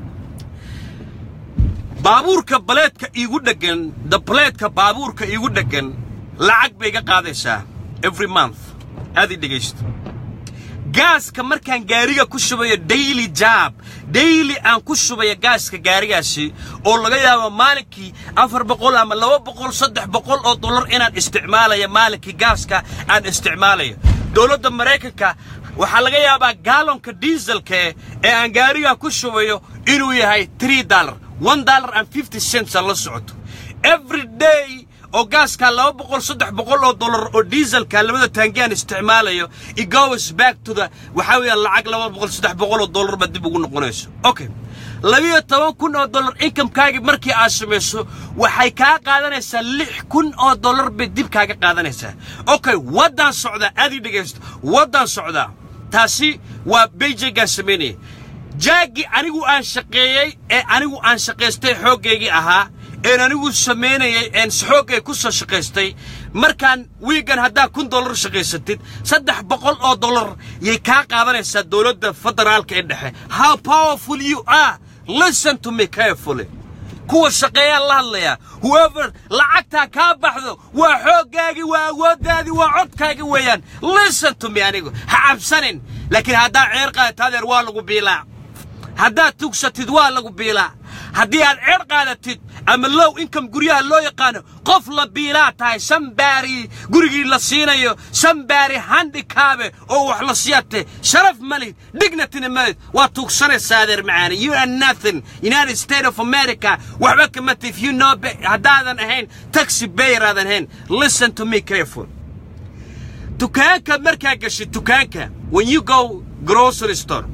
baabuurka baleedka iigu dheggan the baleedka baabuurka iigu dheggan lacag bay iga qaadaysaa every month aad ii dhegaysta gaaska markaan gaariga ku shubayo daily job daily aan ku shubayo gaaska gaarigaasi oo laga yaabo maalinkii afar boqol ama laba boqol saddex boqol oo dollar inaan isticmaalayo maalinkii gaaska aan isticmaalayo dowladda maraykanka waxaa laga yaabaa gaalonka diiselka ee aan gaariga ku shubayo inuu yahay tree dollar one dollar and fifty cents la socoto every day oo gaaskaa laba boqol saddex boqol oo dollar oo diiselka labada taangiaan isticmaalayo it goes back to the waxaa weeyaan lacag laba boqol saddex boqol oo dollar baad dib ugu noqonayso okay labiyo toban kun oo dollar inkamekaagii markii aad samayso waxay kaa qaadanaysaa lix kun oo dollar bay dib kaaga qaadanaysaa okay waddaan socdaa aad ii dhegaysto waddaan socdaa taasi waa beyjaygaan samaynaya jaaggii anigu aan shaqeeyey ee anigu aan shaqaystay xooggaygii ahaa een anigu samaynayay een xooggay ku soo shaqaystay markaan wiigan haddaa kun dollar shaqaysatid saddex boqol oo dollar yay kaa qaadanaysaa dowladda federaalka ee dhexe how powerful you are listen to me carefully kuwa shaqeeyaan la hadlayaa whoever lacagtaa kaa baxdo waa xooggaagii waa awooddaadii waa codkaagii weeyaan listen to me anigu ha cabsanin laakiin haddaa ceer qaadato adeer waa lagu biilaa haddaad tugsatid waa lagu biilaa haddii aad ceer qaadatid ama low income guryaha loo yaqaano qof la biilaa tahay sambaari gurigii la siinayo sambaari handikaabe oo wax la siyaate sharaf malid dignityna malid waa tuugsanaysaa adeer macaani you are nothing united states of america waxba kama tif you know haddaadan ahayn taxi bayer aadan ahayn listen to me careful dukaanka markaa gashid dukaanka when you go grocery store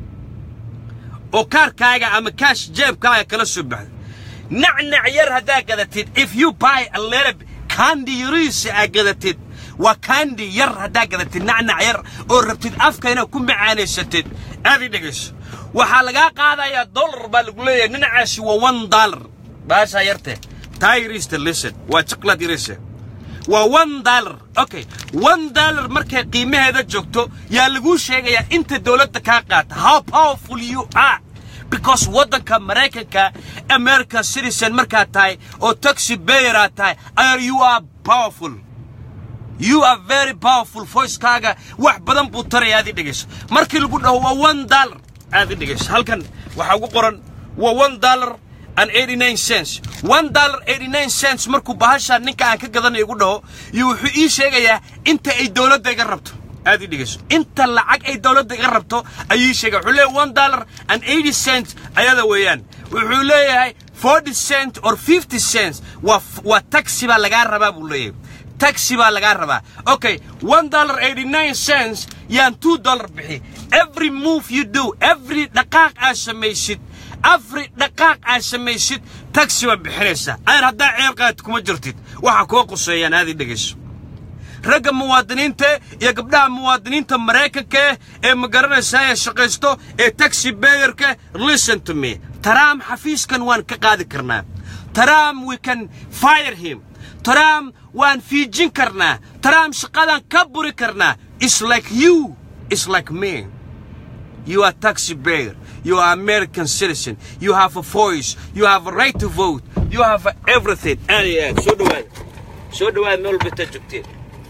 oo kaarkaaga ama kaash jeebkaaga kala soo baxdo nacnac yar haddaa gadatid if you buy a little candy yariisa aa gadatid waa candy yar haddaa gadatid nacnac yar oo rabtid afka inaad ku macaanaysatid aad i dhegayso waxaa lagaa qaadayaa dollar baa lagu leeyahay dhinacaasi waa one dollar baashaa yarte taa yariista listen waa chocolate yariisa waa one dollar okay one dollar markay qiimaheeda joogto yaa laguu sheegayaa inta dowladda kaa qaata how powerful you are because waddanka maraykanka american citizen markaad tahay oo taxi bayeraad tahay are you are powerful you are very powerful voicekaaga wax badan buu taraya aad i dhegayso markii lagu dhaho waa one dollar aad i dhegayso halkan waxaa ugu qoran waa one dollar and 89 cents one dollar 89 cents markuu bahashaa ninka aan ka gadanayo igu dhaho iyo wuxuu ii sheegayaa inta ay dowladda iga rabto aad i dhegayso inta lacag ay dowladda iga rabto ayuu ii sheegaya wuxuu leeyahay one dollar and 80 cents ayada weeyaan wuxuu leeyahay 40 cent or 50 cents waa waa taxi baa lagaa rabaa buu leeyahay taxi baa lagaa rabaa okay one dollar 89 cents yaan two dollar bixi every move you do every dhaqaaq aad samaysid afri dhaqaaq aad samaysid taxi baa bixinaysaa ayar haddaa ceer qaad kuma jirtid waxa koo quseeyaan aad i dhegayso ragga muwaadiniinta iyo gabdhaha muwaadiniinta maraykanka ee ma garanaysaa ee shaqaysto ee taxi bayerka listen to me taraam xafiiskan waan ka qaadi karnaa taraam we can fire him taraam waan fiijin karnaa taraam shaqadan ka buri karnaa is like you is like me You are taxi bearer. You are American citizen. You have a voice. You have a right to vote. You have everything. Aad iyo aad soo dhawaad soo dhawaad meel walba intaad joogteen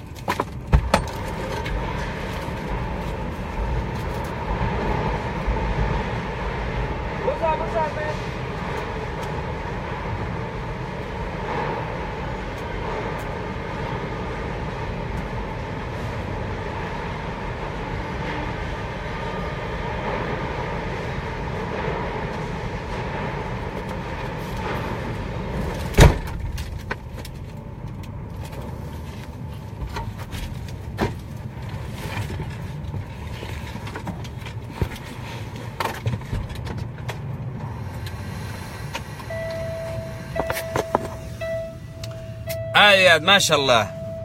aad iyo aad maasha allah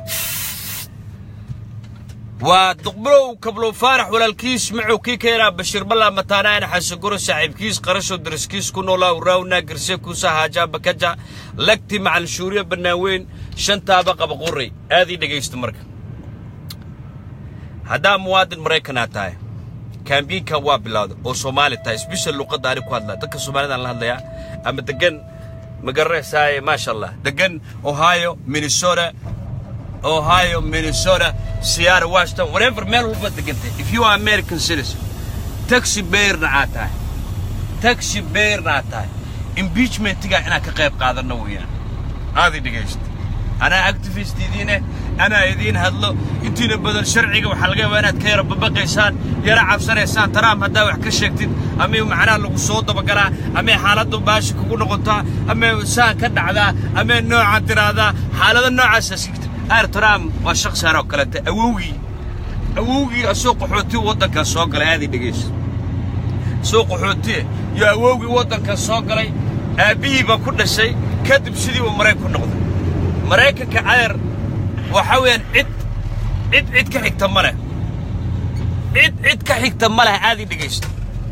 waa duqbulow kablow faarax walaalkiis macuu kii keenaa bashiir ballaa mataanaana xasaguro saaxiibkiis qarasho dariskiis ku noolaa uraawna garse kuusa haajaa bakaja lagti macal shuuriya bannaaweyn shantaaba qaba quray aad ii dhegaysto marka haddaa muwaadin maraykanaa tahay kaambiinkan waa bilowda oo soomaali tahay sbeshal luqadda ani ku hadlaa dadka soomaalidaan la hadlayaa ama degan ma garanaysaa maasha allah degan ohio minnesota ohio minnesota seattle washington whatever meel walba degantay if you are american citizen taxi bayerna aad tahay taxi bayerna aad tahay impeachmentiga inaad ka qayb qaadanno weeyaan aadi dhegaysta anaa activist idiine anaa idiin hadlo intiina badan sharciga waxaa laga yaabaa inaad ka yara babaqaysaan yara cabsanaysaan taraam haddaa wax ka sheegtid ama macnaha lagu soo dabagalaa ama xaaladdu baashi kugu noqotaa ama saan ka dhacdaa ama noocan tiraahdaa xaalado noocaasa sigta aar taraam waa shaqsaar oo kalete awowgii awowgii asoo qaxooti waddankan soo galay aadii dhegaysa soo qaxootiye iyo awowgii waddankan soo galay aabbihii baa ku dhashay kadib sidiiba maraykan ku noqday maraykanka adeer waxa weeyaan cid cid cid ka xigta ma leh cid cid ka xigta ma leh aad ii dhegaysta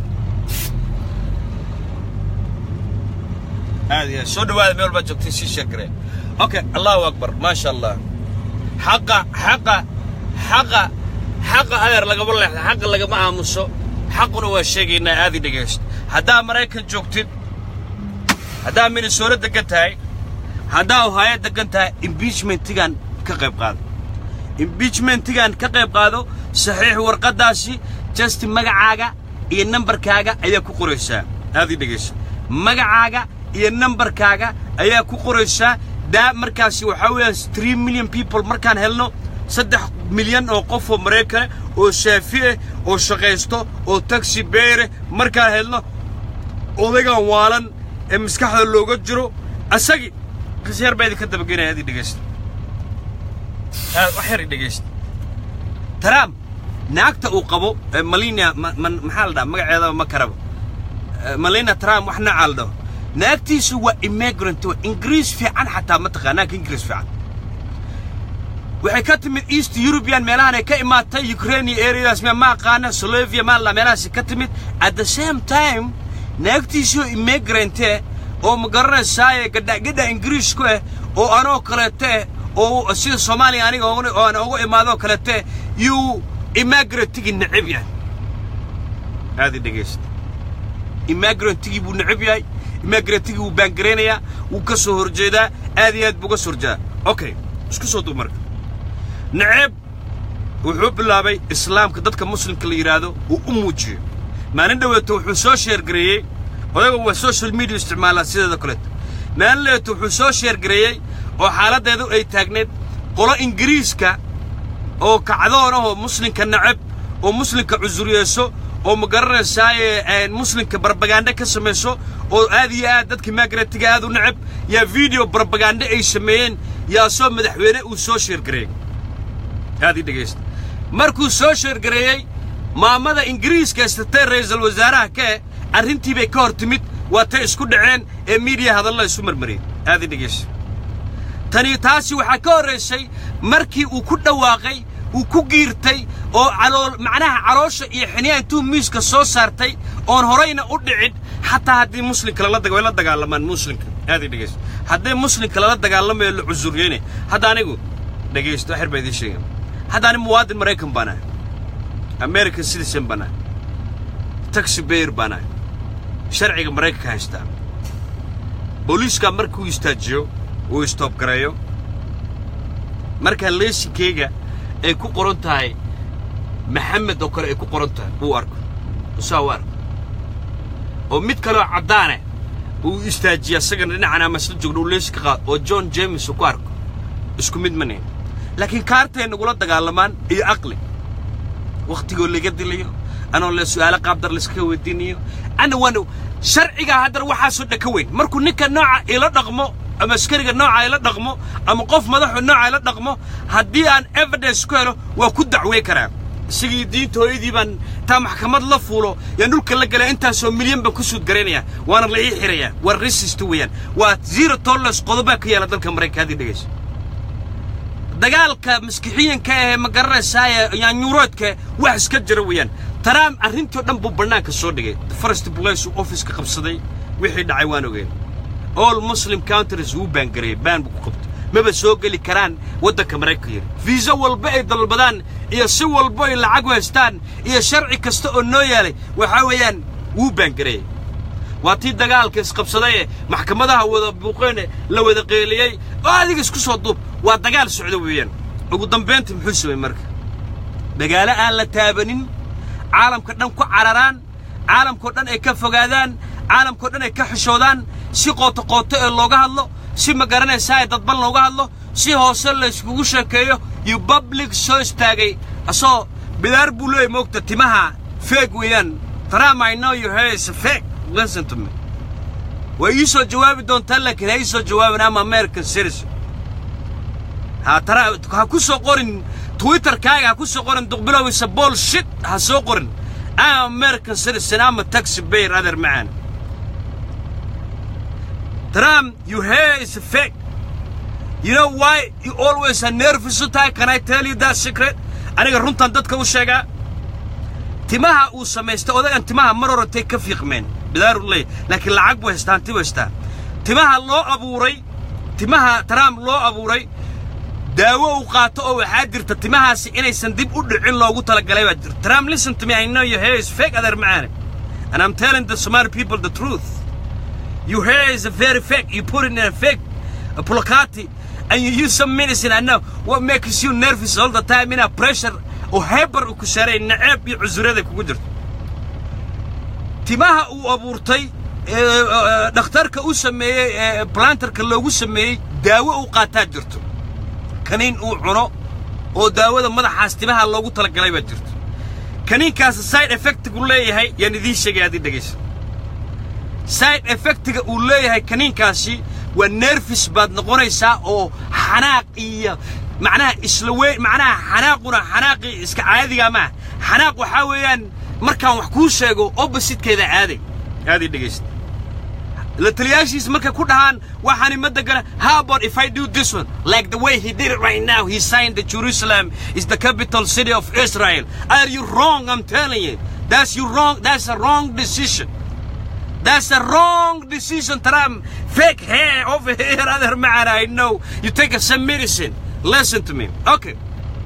aad iyo soo dhawaada meel baad joogtay sii sheekareen okay allahu akbar maasha allah xaqa xaqa xaqa xaqa adeer lagama leexda xaqa lagama aamuso xaquna waa sheegaynaa aad ii dhegaysta haddaa maraykan joogtid haddaa minnesota degan tahay haddaa ohaayo degan tahay imbiijmentigan ka qayb qaado imbiijmentigan ka qayb qaado saxiix warqaddaasi jasti magacaaga iyo nambarkaaga ayaa ku qoraysaa aadii dhegaysa magacaaga iyo nambarkaaga ayaa ku qoraysaa daa markaasi waxaa weeyaan three million people markaan helno saddex milyan oo qof oo maraykana oo shaafi ah oo shaqaysto oo taxi beere markaan helno odaygan waalan ee maskaxda looga jiro asagii qisyaar baa idinka dabagenaya adii dhegaysta wax yar i dhegaysta trump naagta uu qabo malina maxaa la dhaha magaceeda ma karaba malina trump wax noocaa la dhaho naagtiisu waa immigrant waa ingiriis fiican xataa ma taqaa naagka ingiriis fiican waxay ka timid east european meelahan ay ka imaatay ukraine iyo areadaas ma aqaana slovia maala meelahaasi ka timid at the same time naagtiisuu immigrante oo ma garanaysaaye gadhagadha ingiriisku ah oo anoo kaleete oo sida soomaaliya aniga aan ugu imaadoo kaleete yuu immigrantigi necab yahay aadi dhegaysta immigrantigi buu necab yahay immigrantigi wuu baangaraynayaa wuu ka soo horjeedaa aad iyo aad buu uga soo horjeedaa okay isku soo dub marka necab wuxuu bilaabay islaamka dadka muslimka la yidhaahdo uu u muujiyo maalin dhaweeto wuxuu soo sheergareeyey odaga waa social media isticmaalaa sideeda kaleeto maalin dhaweeto wuxuu soo sheergareeyey oo xaaladdeedu ay taagneed qolo ingiriiska oo kacdoon ahoo muslimka nacab oo muslimka cusuryeeso oo ma garanaysaaye muslimka barbagaandhe ka samayso oo aad iyo aad dadka migratiga aad u nacab yaa video barbagaandhe ay sameeyeen yaa soo madaxweyne uu soo sheergareeyey aad ii dhegaysta markuu soo sheergareeyey maamada ingiriiska istatee ra'iisul wasaaraha kee arrintii bay ka hor timid waa tay isku dhaceen ee miidiya hadalla isu marmariyey aad ii dhegaysta tani taasi waxaa ka horraysay markii uu ku dhawaaqay uu ku giirtay oo calool macnaha caloosha iyo xiniyaa intuu miiska soo saartay oon horayna u dhicin xataa haddii muslimka lala daga way la dagaalamaan muslimka aad ii dhegaysta haddii muslimka lala dagaalamayo la cusuryeyne hadda anigu dhegaysto xer baa idiin sheega hadda ani muwaadin maraykan baan ahay american citizen baan ahay taxi bayr baan ahay sharciga maraykanka haystaa booliiskaa markuu istaajiyo uu istoobgareeyo markaa leesinkeyga ay ku qoran tahay maxamed oo kale ay ku qoran tahay uu arko usaa u arko oo mid kaleoo caddaaneh uu istaajiya asagana dhinacan ama isla joogno uu leesinka qaad oo john james uu ku arko isku mid ma nihin laakiin kaartay nagula dagaalamaan iyo aqli wakhtigoo laga dilayo anoo le su'aalo qaabdar layskaga weydiinayo ana waana sharcigaa haddana waxaasoo dhan ka weyn markuu ninka nooca ila dhaqmo ama askariga nooca ila dhaqmo ama qof madaxu nooca ila dhaqmo haddii aan evidence ku helo waa ku dacwey karaa isagii diinta hooyadii baan taa maxkamad la fuulo yaan dhulka la galaya intaasoo milyan baan ku suud garaynaya waana la ii xirayaa waa resist weeyaan waa zero tolerance qodobaa ka yaala dalka maraykanka haddii dhegayso dagaalka maskixiyanka ahee ma garanaysaaye yaanyuuroodka wax iska jira weeyaan trump arrintii oo dhan buu bannaanka soo dhigay first place uu office ka qabsaday wixii dhacay waan ogeen all muslim countries wuu baangareeyey baan buu ku qabtay maba soo geli karaan waddanka maraykanka yiri fiisa walba ay dalbadaan iyo si walba ay lacag haystaan iyo sharci kasta oo noo yaalay waxaa weeyaan wuu baangareeyey waa tii dagaalka isqabsadaye maxkamadaha wada buuqeene la wada qeeliyey oo adiga isku soo duub waa dagaal socdo weeyaan ugu dambayntii muxuu samay marka magaalo aan la taabanin caalamka dhan ku cararaan caalamkao dhan ay ka fogaadaan caalamkao dhan ay ka xishoodaan si qooto qooto ee looga hadlo si ma garanaysaa ee dadban looga hadlo si hoose layskugu sheekeeyo iyo public soo istaagay asoo bidaar buu leeyay moogta timaha feeg weeyaan tram i know your hair is a fake listen to me way ii soo jawaabi doontaa laakiin ha ii soo jawaabin ama american citizen ha tara ha ku soo qorin twitterkaaga ha ku soo qorin duqbilow is a bullshit ha soo qorin I'm American citizen I'm a taxi payer other man Trump your hair is fake You know why you always are nervous tahay Can I tell you that secret aniga runtan dadka u sheegaa timaha uu samaystay odagan timaha mar horantay ka fiiqmeen bidaaruley laakiin lacag buu haystaa hanti buu haystaa timaha loo abuuray timaha Trump loo abuuray daawo uu qaato oo waxaa jirta timahaasi inaysan dib u dhicin loogu talagalay baa jirta Trump listen to me I know your hair is fake other man and I'm telling the Somali people the truth Your hair is a very fake. You put it in a fake a placati and you use some medicine. I know what makes you nervous all the time in a pressure or hyper ku sharay naceeb iyo cudurrada kugu jirto timaha uu abuurtay dhakhtarka u sameeyey planterka loogu sameeyey daawo uu qaataa jirto kaniin uu cuno oo daawada madaxaas timaha loogu talagalay baa jirto kaniinkaas side effectigu leeyahay yaan idiin sheegay haddii dhegaysa side effectiga uu leeyahay kaniinkaasi waa nerfis baad noqonaysaa oo xanaaq iyo macnaha isla weyn macnaha xanaaquna xanaaqii iska caadiga maaha xanaaq waxaa weeyaan markaan wax kuu sheego oppositekeeda aaday aaday dhegaysta la taliyaashiis markay ku dhahaan waxaani ma degana how about if I do this one like the way he did it right now he signed that Jerusalem is the capital city of Israel are you wrong I'm telling you that's you wrong that's a wrong decision That's a wrong decision, Trump. Fake hair over here, other man. I know. You take some medicine. Listen to me. Okay.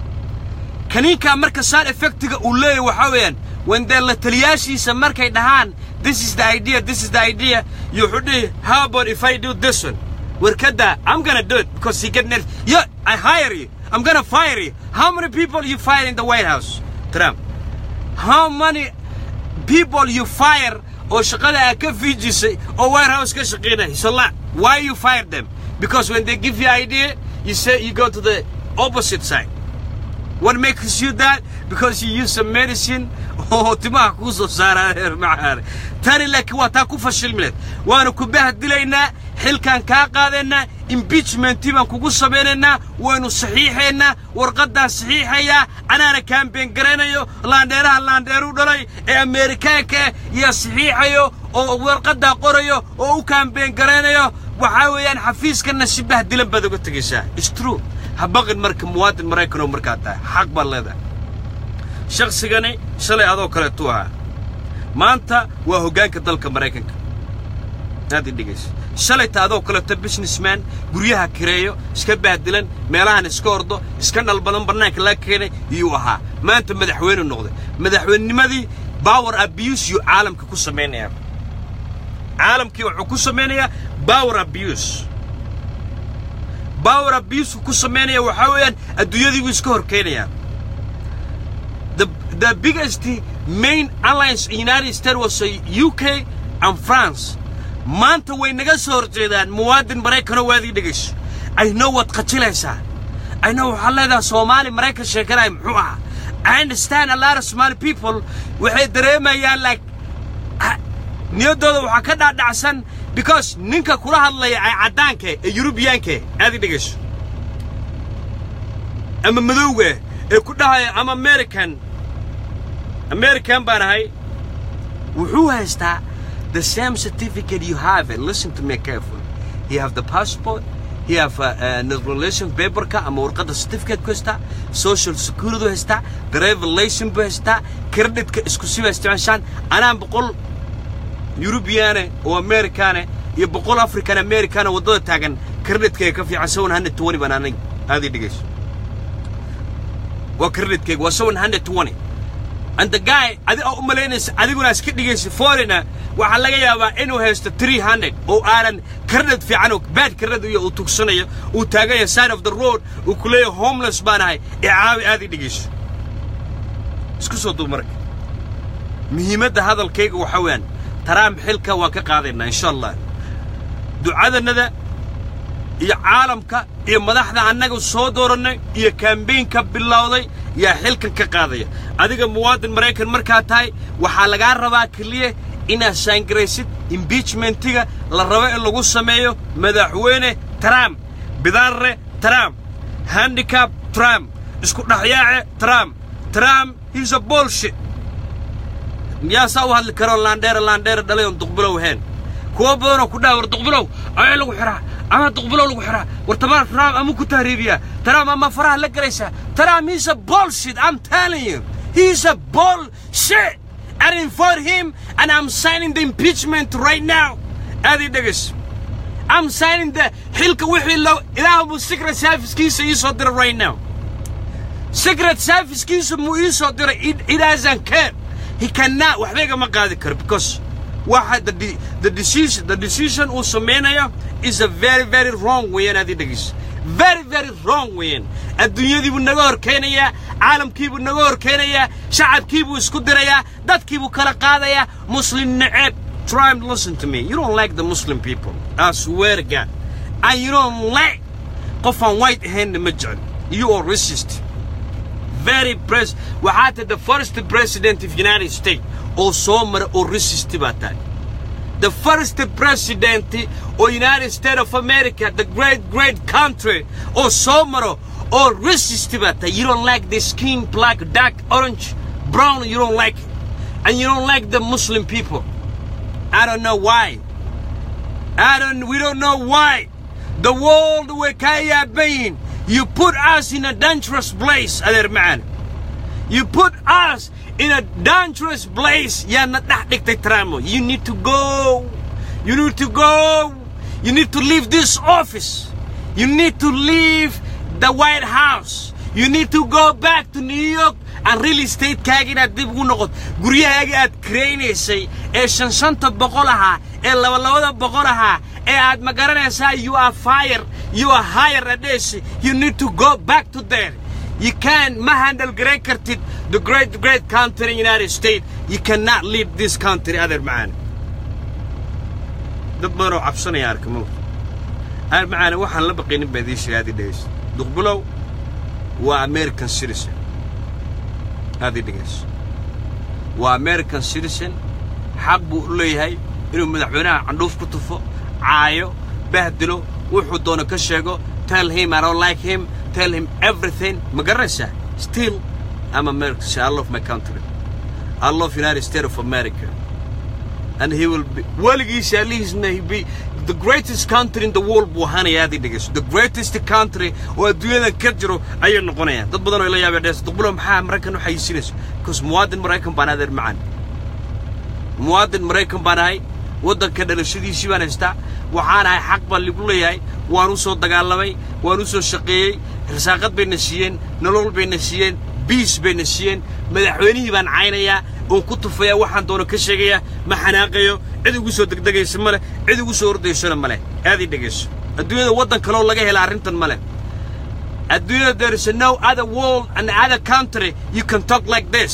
kaniinkaa marka side effectiga uu leeyahy waxaa weeyaan when dee la taliyaashiisa markay dhahaan this is the idea this is the idea you wuxuu dhihi how about if I do this one warkada I'm gonna do it because he get nervous yeah I hire you I'm gonna fire you how many people you fire in the White House Trump how many people you fire oo shaqada aa ka fiijisay oo White House ka shaqeynaya it's a lot why you fire them because when they give you idea you say you go to the opposite side What makes you that? Because you use some medicine oo timaha kuu soo saaraa reer macaane tani laakiin waa taa ku fashilmileed waanu ku bahdilaynaa xilkaan kaa qaadaynaa impeachmentii baan kugu samaynaynaa waynu saxiixaynaa warqaddaan saxiixayaa anaana kaambeen garaynayo laandheeraha laandheeru dhalay ee ameerikaanka ah yaa saxiixayo oo warqaddaa qorayo oo u kaambeen garaynayo waxaa weeyaan xafiiskanna si bahdilan baad uga tegaysaa It's true ha baqin marka muwaadin maraykan oo markaa tahay xaq baad leedahay shaqsigani shalay adoo kaleetuu ahaa maanta waa hoggaanka dalka maraykanka aad i dhegaysa shalayta adoo kaleeto businessman guryaha kireeyo iska bahdilan meelahan iska ordo iska dhalbadan bannaanka laga keenay iyuu ahaa maanta madaxweyne noqday madaxweynenimadii power abuse yuu caalamka ku samaynayaa caalamkii wuxuu ku samaynayaa power abuse power abuse ku sameynaya waxaa weeyaan adduunyadii buu iska horkeenayaa the the biggest main alliance in United States was uh, UK and France maanta way naga soo horjeedaan muwaadin maraykanoo waadii dhegayso I know waad qajilaysaa I know waxaa leedahay Soomaali maraykan sheekanaya muxuu ahaa I understand a lot of Somali people waxay dareemayaan like niyaddooda waxaa ka dhaadhacsan because ninka kula hadlaya ay caddaanka ee yurubiyaanka aad i dhegayso ama madowga ee ku dhahaya ama american american baan ahay wuxuu haystaa the same certificate you have it listen to me careful he have the passport he have uh, uh, naturalization paperka ama warqadda certificate ku haystaa social security u haystaa driver license buu haystaa creditka isku siba isticmaashaan anaan boqol yurubiyaane oo amerikaane iyo boqol african americana waddada taagan kreditkayga ka fiican seven hundred twenty baan aniga aad ii dhegayso waa kreditkayga waa seven hundred twenty and the guy adi oo u malaynaysa adiguna iska dhigaysa foreigner waxaa laga yaabaa inuu haysto three hundred oo aanan kredit fiican oo bad kredit iyo uu tugsanayo uu taagan yahay side of the road uu ku leeyahay homeless baan ahay ee caawi aad ii dhegayso isku soo duub marka muhiimadda hadalkayga waxaa weeyaan taraam xilka waan ka qaadaynaa insha allah ducadannada iyo caalamka iyo madaxda annaga soo doorannay iyo kambaynka bilowday yaa xilkan ka qaadaya adiga muwaadin maraykan markaa tahay waxaa lagaa rabaa keliya inaad saangaraysid imbiijmentiga la rabo in lagu sameeyo madaxweyne trump bidaarre trump handicab trump isku dhexyaace trump trump he's a bullshit miyaa saa u hadli karoo laandheera laandheera dhalay oon duqbilow ahayn kuwa badanoo ku dhaha war duqbilow ayaa lagu xiraa ama duqbilow lagu xiraa war tamaa taraam ama ku tahriibiyaa taraam ama faraha la gelaysaa taraam he's a bullshit I'm telling you he's a bullshit I didn't vote him and I'm signing the impeachment right now aad ii dhegays I'm signing the xilka wixii loo ilaahu buu secret servicekiisa ii soo diray right now secret servicekiisa muu ii soo diray it, it doesn't care he cannot waxba igama qaadi karo because waxa the, de- the decision the decision uu samaynayo is a very very wrong weeyaan aad ii dhegeyso very very wrong weeyaan adduunyadiibuu naga horkeenayaa caalamkiibuu naga horkeenayaa shacabkiibuu isku dirayaa dadkiibuu kala qaadayaa muslim neceb try and listen to me you don't like the muslim people i swear to god and you don't like qof aan white ahaynna ma jecel you are racist very pres waxaa tahay the first president of united states oo soo mara oo racist baa tahay the first president of United States of America, the great, great country, or Somaro, or racist about that. You don't like the skin, black, dark, orange, brown, you don't like it. And you don't like the Muslim people. I don't know why. I don't, we don't know why. The world where Kaya being, you put us in a dangerous place, Adir man. You put us in a dangerous place. Yeah, not that tramo. You need to go. You need to go. You need to leave this office. You need to leave the White House. You need to go back to New York and real estate kaaga inaad dib ugu noqoto guryahaaga aad karaynaysay ee shan shanta boqol ahaa ee laba labada boqol ahaa ee aad ma garanaysaa you are fire you are higher adheesi you need to go back to there You can ma handle garan kartid the great great country in United States. You cannot lead this country other man. dad badan oo cabsanaya arka mawt aar macaana waxaan la baqaynin baa idiin sheegay aad ii dhegayso duqbulow waa american citizen aad ii dhegayso waa american citizen xaq buu u leeyahay inuu madaxweynaha candhuuf ku tufo caayo bahdilo wuxuu doono ka sheego tell him I don't like him tell him everything ma garanaysaa still I'm American I love my country I love United States of America and he will be weligiisa alihiisna he be the greatest country in the world buu ahaanaya aad ii dhegayso the greatest country oo adduunyadan ka jiro ayay noqonayaan dad badan oo ila yaabay dhees duqbulo maxaa maraykan u xayisiinayso because muwaadin maraykan baan adeer macaan muwaadin maraykan baan ahay waddanka dhalashadiisii baan haystaa waxaan ahay xaq baan ligu leeyahay waan u soo dagaalamay waan u soo shaqeeyey rasaaqad bayna siiyeen nolol bayna siiyeen biis bayna siiyeen madaxweynihii baan caynayaa oon ku tufayaa waxaan doono ka sheegayaa ma xanaaqayo cid igu soo degdegaysa ma leh cid igu soo ordaysona ma leh aad ii dhegayso adduunyada waddan kaloo laga hela arrintan ma leh adduunyada there is no other world and other country you can talk like this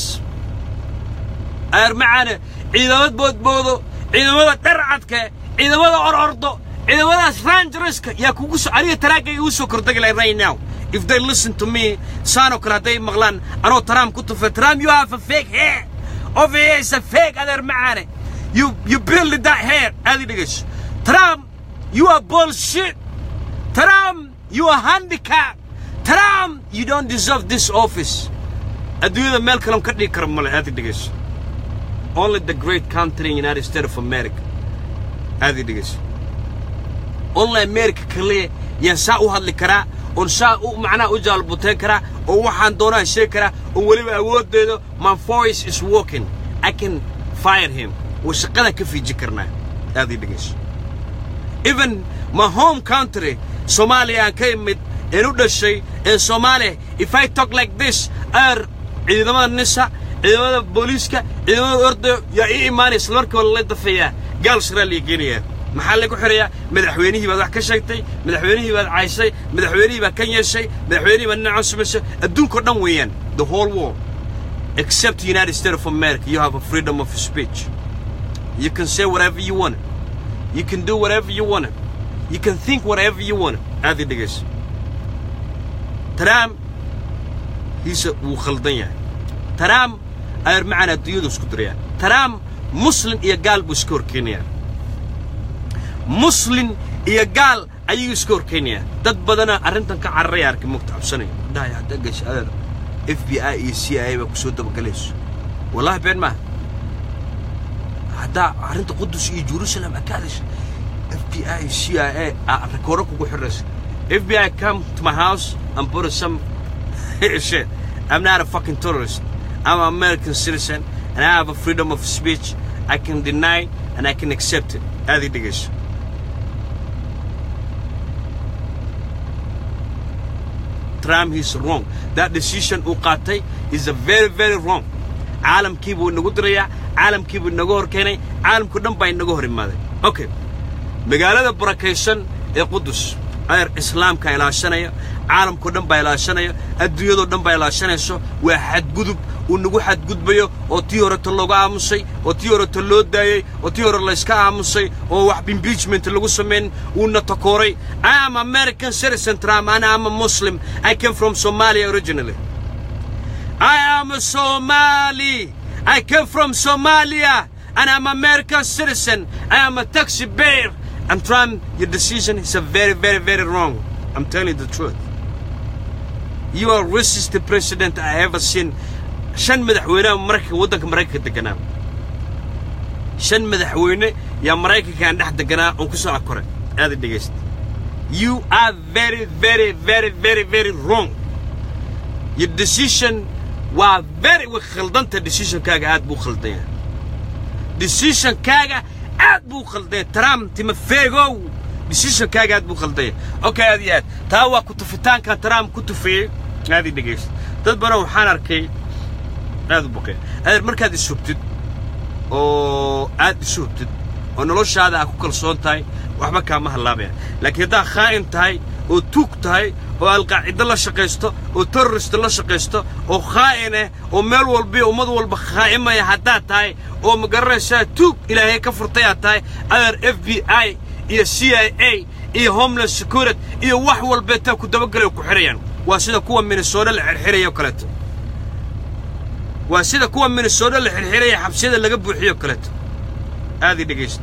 aar macaane ciidamad boodboodo ciidamada dharcadka ciidamada orordo ciidamadaas rangerska yaa kugu soo aniga taraagga igu soo kordegi lahay right now if they listen to me saanoo kale hadday maqlaan anoo trump ku tufa trump you have a fake hair of here is a fake adeer macaane you you build that hair aad i dhegayso trump you are bullshit trump you are handicap trump you don't deserve this office adduunyada meel kaloon ka dhigi kara male aad i dhegayso only the great country in United States of America. aad ii dhegayso only America kaliya yaan saa u hadli karaa oon saa u macnaha u jaalbuteen karaa oo waxaan doonaan sheegi karaa oo weliba awooddeedo my voice is working I can fire him oo shaqada ka fiiji karnaa aad ii dhegayso even my home country Soomaaliya aan ka imid een u dhashay ee Soomaaliya if I talk like this aar ciidamada nisa ciidamada booliiska ciidamada ordayo yaa ii imaanaya isla markiiba lala dafeeyaa gaal shiraa liga geenayaa maxaa lagu xirayaa madaxweynihii baad wax ka sheegtay madaxweynihii baad caysay madaxweynihii baad kan yeeshay madaxweynihii baad dhinacan sumaysay adduunkao dhan weeyaan the whole world except the United States of America you have a freedom of speech you can say whatever you want you can do whatever you want you can think whatever you want aad ii dhegayso Trump hiise wuu khaldan yahay Trump ayar macaan adduunyadu isku dirayaan Trump muslin iyo gaal buu iska horkeenayaa muslin iyo gaal ayuu iska horkeenayaa dad badana arrintan ka cararaya arkay mugta cabsanaya dhahay hadda gasha adeer f b i iyo c i a baa kusoo dabagalayso wallahi been maaha haddaa arrinta qudus iyo jerusalem aa ka hadasha f b i iyo c i a aa rekooro kugu xiraysa f b i come to my house and put some shit I'm not a fucking terrorist I'm an American citizen and I have a freedom of speech I can deny and I can accept it aad ii dhegayso Trump is wrong that decision uu qaatay is a very very wrong caalamkii buu inagu dirayaa caalamkii buu inaga hor keenay caalamku dhan baa inaga hor imaaday okay magaalada barakaysan ee qudus ayar islaamka ilaashanaya caalamkao dhan baa ilaashanaya adduunyadoo dhan baa ilaashanayso waa xadgudub uu nagu xadgudbayo oo tii horeta looga aamusay oo tii horeta loo daayey oo tii hore layska aamusay oo wax impeachment lagu samayn uuna takooray I am American citizen Trump and I'm a Muslim I came from Somalia originally I am a Somali I came from Somalia and I'm American citizen I am a taxi bear and Trump your decision is a very very very wrong I'm telling you the truth you are racist president I ever seen shan madaxweynaha maraykanka waddanka maraykanka deganaa shan madaxweyne yaa maraykankaan dhex deganaa oon ku soo akoray aada dhegaysta you are very very very very very wrong your decision waa very way khaldanta decisionkaaga aad buu khaldan yahay decisionkaaga aad buu khaldan yahay trump timafeegow decisionkaaga aad buu khaldan yahay okay aad iyo aad taa waa kutufitaankan trump ku tufeeyey aad i dhegaysta dad badan waxaan arkay aad u baqeen adeer markaad ishubtid oo aad isu hubtid oo noloshaada aad ku kalsoon tahay waxba kaama hallaabaya laakiin haddaad khaa'in tahay oo tuug tahay oo alqaacido la shaqaysto oo terrorist la shaqaysto oo khaa'in ah oo meel walbiyo ummad walba khaa'imaya haddaad tahay oo ma garanaysaa tuug ilaahay ka furtay aad tahay adeer f b i iyo c i a iyo homeland security iyo wax walbeetaa ku dabagelay oo ku xidhayaan waa sida kuwa minnesota la xirxiraya oo kaleeto waa sida kuwa minnesota la xirxiraya xabsiyada laga buuxiyo o kaleeto aad ii dhegaysta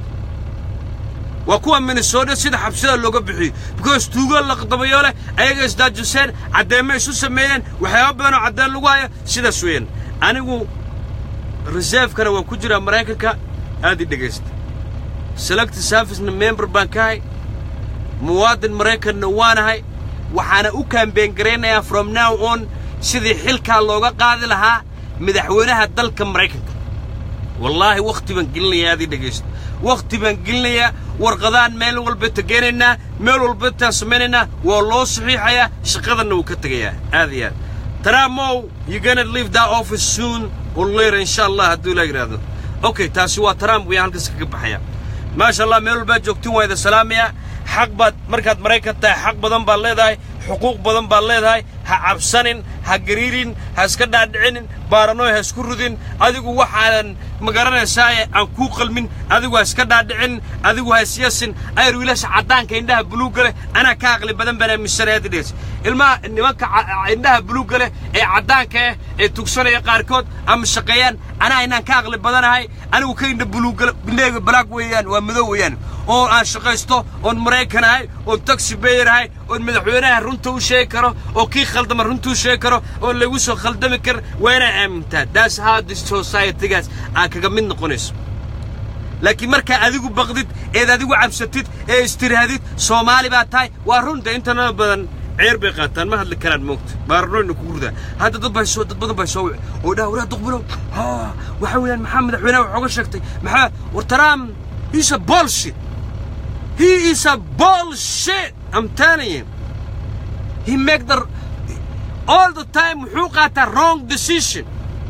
waa kuwa minnesota sida xabsiyada looga buuxiyo because tuugo laqdabayo leh ayaga isdaajuseen caddeemo isu sameeyeen waxyaaba badan oo caddeen lagu hayo sidaas weeyaan anigu reservekana waan ku jiraa maraykanka aad ii dhegaysta select servicena member baan ka hay muwaadin maraykanna waanahay waxaana u kaambeen garaynayaa from now on sidii xilkaa looga qaadi lahaa madaxweynaha dalka maraykanka wallaahi wakhti baan gelinayaa aad ii dhegaysta wakhti baan gelinayaa warqadaan meel walba tegeenaynaa meel walba taan samaynaynaa waa loo saxiixayaa shaqadanna wuu ka tegayaa aad iyo aad trumpow you gonna leave that office soon or later insha allah hadduu ilaa yidhaahdo okay taasi waa trump wayaan halkaas kaga baxaya maasha allah meel walbaad joogtiin waa idin salaamayaa xaq baad markaad maraykan tahay xaq badan baad leedahay xuquuq badan baad leedahay ha cabsanin ha gariirin ha iska dhaadhicinin baaranoy ha isku rudin adigu waxaadan ma garanaysaaye aan kuu qalmin adigu ha iska dhaadhicin adigu ha isyasin ayar wiilasha caddaanka indhaha buluugga leh anaa ka aqli badan baan aaminsanay hadda dhees ilmaha nimanka indhaha buluugga leh ee caddaanka ah ee tugsanaya qaarkood ama shaqeeyaan anaa inaan ka aqli badanahay anigu ka indha buluugga indhahayga balaag weeyaan waa madow weeyaan oo aan shaqaysto oon maraykan ahay oon taxi bayer ahay oon madaxweynaha runta u sheegi karo oo kii khaldama runta u sheegi karo oon lagu soo khaldami kar waa inaa aamintaa that's how this society-gaas aad kaga mid noqonayso laakiin markaa adigu baqdid eed adigu cabsatid ee istiraadid soomaali baa tahay waa runta intanada badan ceer bay qaataan ma hadli karaan moogta baaranoyna kugu ridaa hadda dad baa soo dad badan baa soo wici oo dhaa waraa duqbilow ha waxa weeyaan maxaa madaxweynaha wax oga sheegtay maxaa war trump he's a bullshit he is a bullshit I'm telling you he make the all the time wuxuu qaataa wrong decision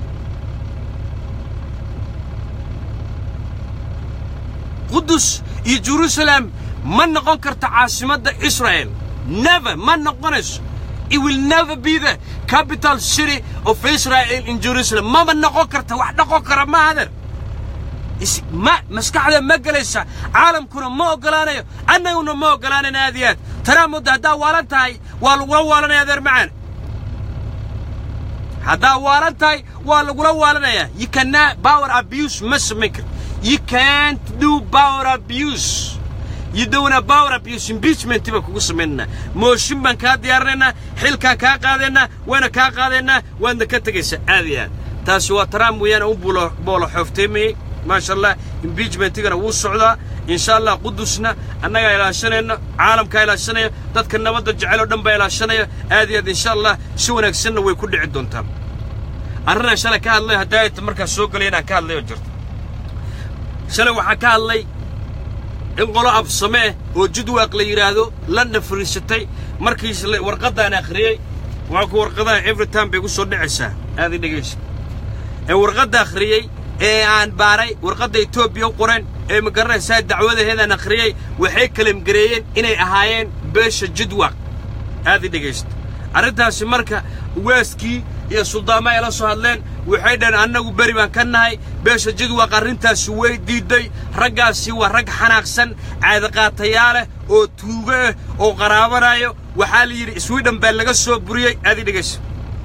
qudus iyo jerusalem ma noqon karta caasimadda israel never ma noqonayso it will never be the capital city of israel in jerusalem mama noqon karta wax noqon kara ma adeer ma maskaxda ma gelaysa caalamkuna ma oggolaanayo annaguna ma oggolaanayn aad iyo aad tanaa mudda haddaa waalan tahay waa lagula waalanaya adeer macaan haddaa waalan tahay waa lagula waalanaya you cannot power abuse ma samayn kar you can't do power abuse you don't have power abuse impeachment baan kugu samaynanaa mooshin baan kaa diyaarinaynaa xilkaan kaa qaadaynaa waana kaa qaadaynaa waadna ka tegaysaa aad iyo aad taasi waa trump weeyaan u buulo boolo xoofteemayey maasha allah impeachmentigana wuu socdaa insha allah qudusna annagaa ilaashanayno caalamkaa ilaashanaya dadka nabadda jecel oo dhan baa ilaashanaya aad iyo aad insha allah si wanaagsanna way ku dhici doontaa arrinaan shalay ka hadlay haddaa ayta markaas soo gelay inaan ka hadlay oo jirto shalay waxaan ka hadlay in qolo absame ah oo jidwaaq la yidhaahdo lana fariisatay markii warqaddaan akhriyey waa ku warqadaha every time bay gu soo dhacaysaa aad i dhegaysa ee warqadda akhriyey ee aan baaray warqadda etoobiya u qoreen ee ma garanaysaa dacwadaheedaan akhriyey waxay kalamgareeyeen inay ahaayeen beesha jidwaq aad i dhegaysta arrintaasi marka waaskii iyo suldaamo ay la soo hadleen waxay dhaheen annagu beri baan ka nahay beesha jidwaq arrintaasi way diidday raggaasi waa rag xanaaqsan caadaqaatayaa leh oo tuugo ah oo qaraabanayo waxaa la yidhi swidhen baa laga soo buriyey aad i dhegaysta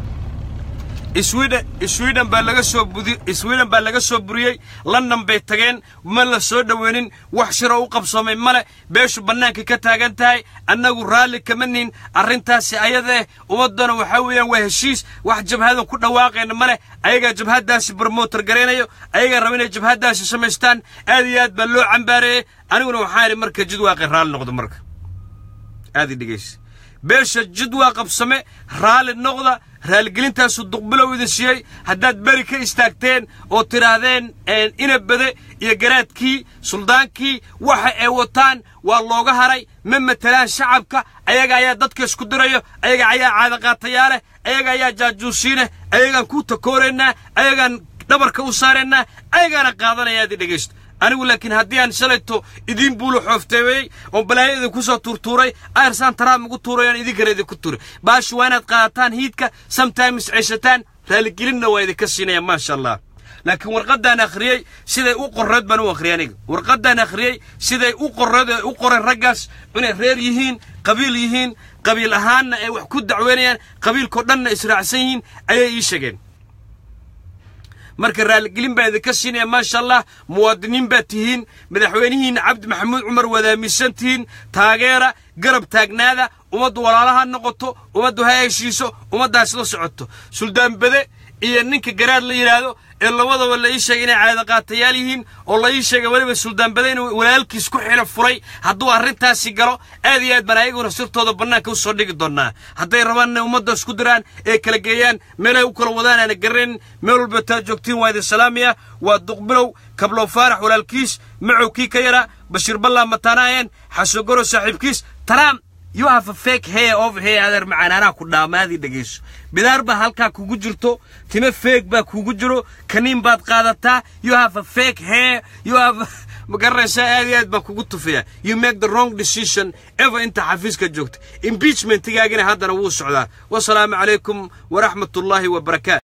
sweden sweden baa laga soo budi sweden baa laga soo buriyey london bay tageen ma la soo dhoweynin wax shiroo u qabsoomay male beeshu bannaanka ka taagan tahay annagu raalli kama nihin arrintaasi ayadaeh ummaddana waxaa weeyaan waa heshiis wax jabhadan ku dhawaaqayna male ayagaa jabhaddaasi bromotor garaynayo ayagaa raba inay jabhaddaasi samaystaan aad iyo aad baa loo cambaareeyey aniguna waxaan idhi marka jidwaaqay raalli noqdo marka aad i dhegaysa beesha jidwaa qabsame raalli noqda raaligelintaasu duqbilow idin siiyey haddaad beri ka istaagteen oo tidhaahdeen inabade iyo garaadkii suldaankii waxa ay wataan waa looga haray ma matelaan shacabka ayaga ayaa dadka isku dirayo ayaga ayaa caadaqaatayaa leh ayaga ayaa jaajuusiineh ayagaan ku takooraynaa ayagaan dhabarka u saaraynaa ayagaana qaadanaya aad i dhegaysto anigu laakiin haddii aan shalayto idiin buulo xoofteeyey oo balaayo idinku soo tuurtuuray airsaan taraam ugu tuuray aan idinkana idinku tuuray baashu waa inaad qaadataan hiidka sometimes ceshataan raaligelinna waa idinka siinaya maasha allah laakiin warqaddaan akhriyey siday u qorreed baan u akhriyay aniga warqaddaan akhriyey siday u qorreed ee u qoreen raggaas inay reer yihiin qabiil yihiin qabiil ahaanna ay wax ku dacweynayaan qabiilkao dhanna israacsan yihiin ayay ii sheegeen marka raaligelin baa idinka siinaya maasha allah muwaadiniin baad tihiin madaxweynihiinna cabdi maxamuud cumar wadaamisan tihiin taageera garab taagnaada ummaddu walaalaha noqoto ummaddu ha heshiiso ummaddaas la socoto suldaan bede iyo ninka garaad la yidhaahdo ee labadaba la ii sheegay inay caadaqaatayaal yihiin oo la ii sheegay weliba suldaan bede inuu walaalkiis ku xilo furay hadduu arrintaasi galo aad iyo aad baan ayaguna sirtooda bannaanka u soo dhigi doonnaa hadday rabaan inay ummadda isku diraan ee kala geeyaan meelay u kala wadaan aana garanayn meel walba taa joogtiin waa idin salaamaya waa duqbilow kablow faarax walaalkiis macow kii ka yaraa bashiir ballaa mataanaayeen xasogoro saaxiibkiis taraam you have a fake hair over here adeer macaanaanaha ku dhaamaadii dhegayso bidaar baa halkaa kugu jirto time feeg baa kugu jiro kaniin baad qaadataa you have a fake hair you have ma garanaysaa aad iyo aad baa kugu tufaya you make the wrong decision ever inta xafiiska joogta impeachmentigaagina haddana wuu socdaa wasalaamu calaykum waraxmatullaahi wabarakaatu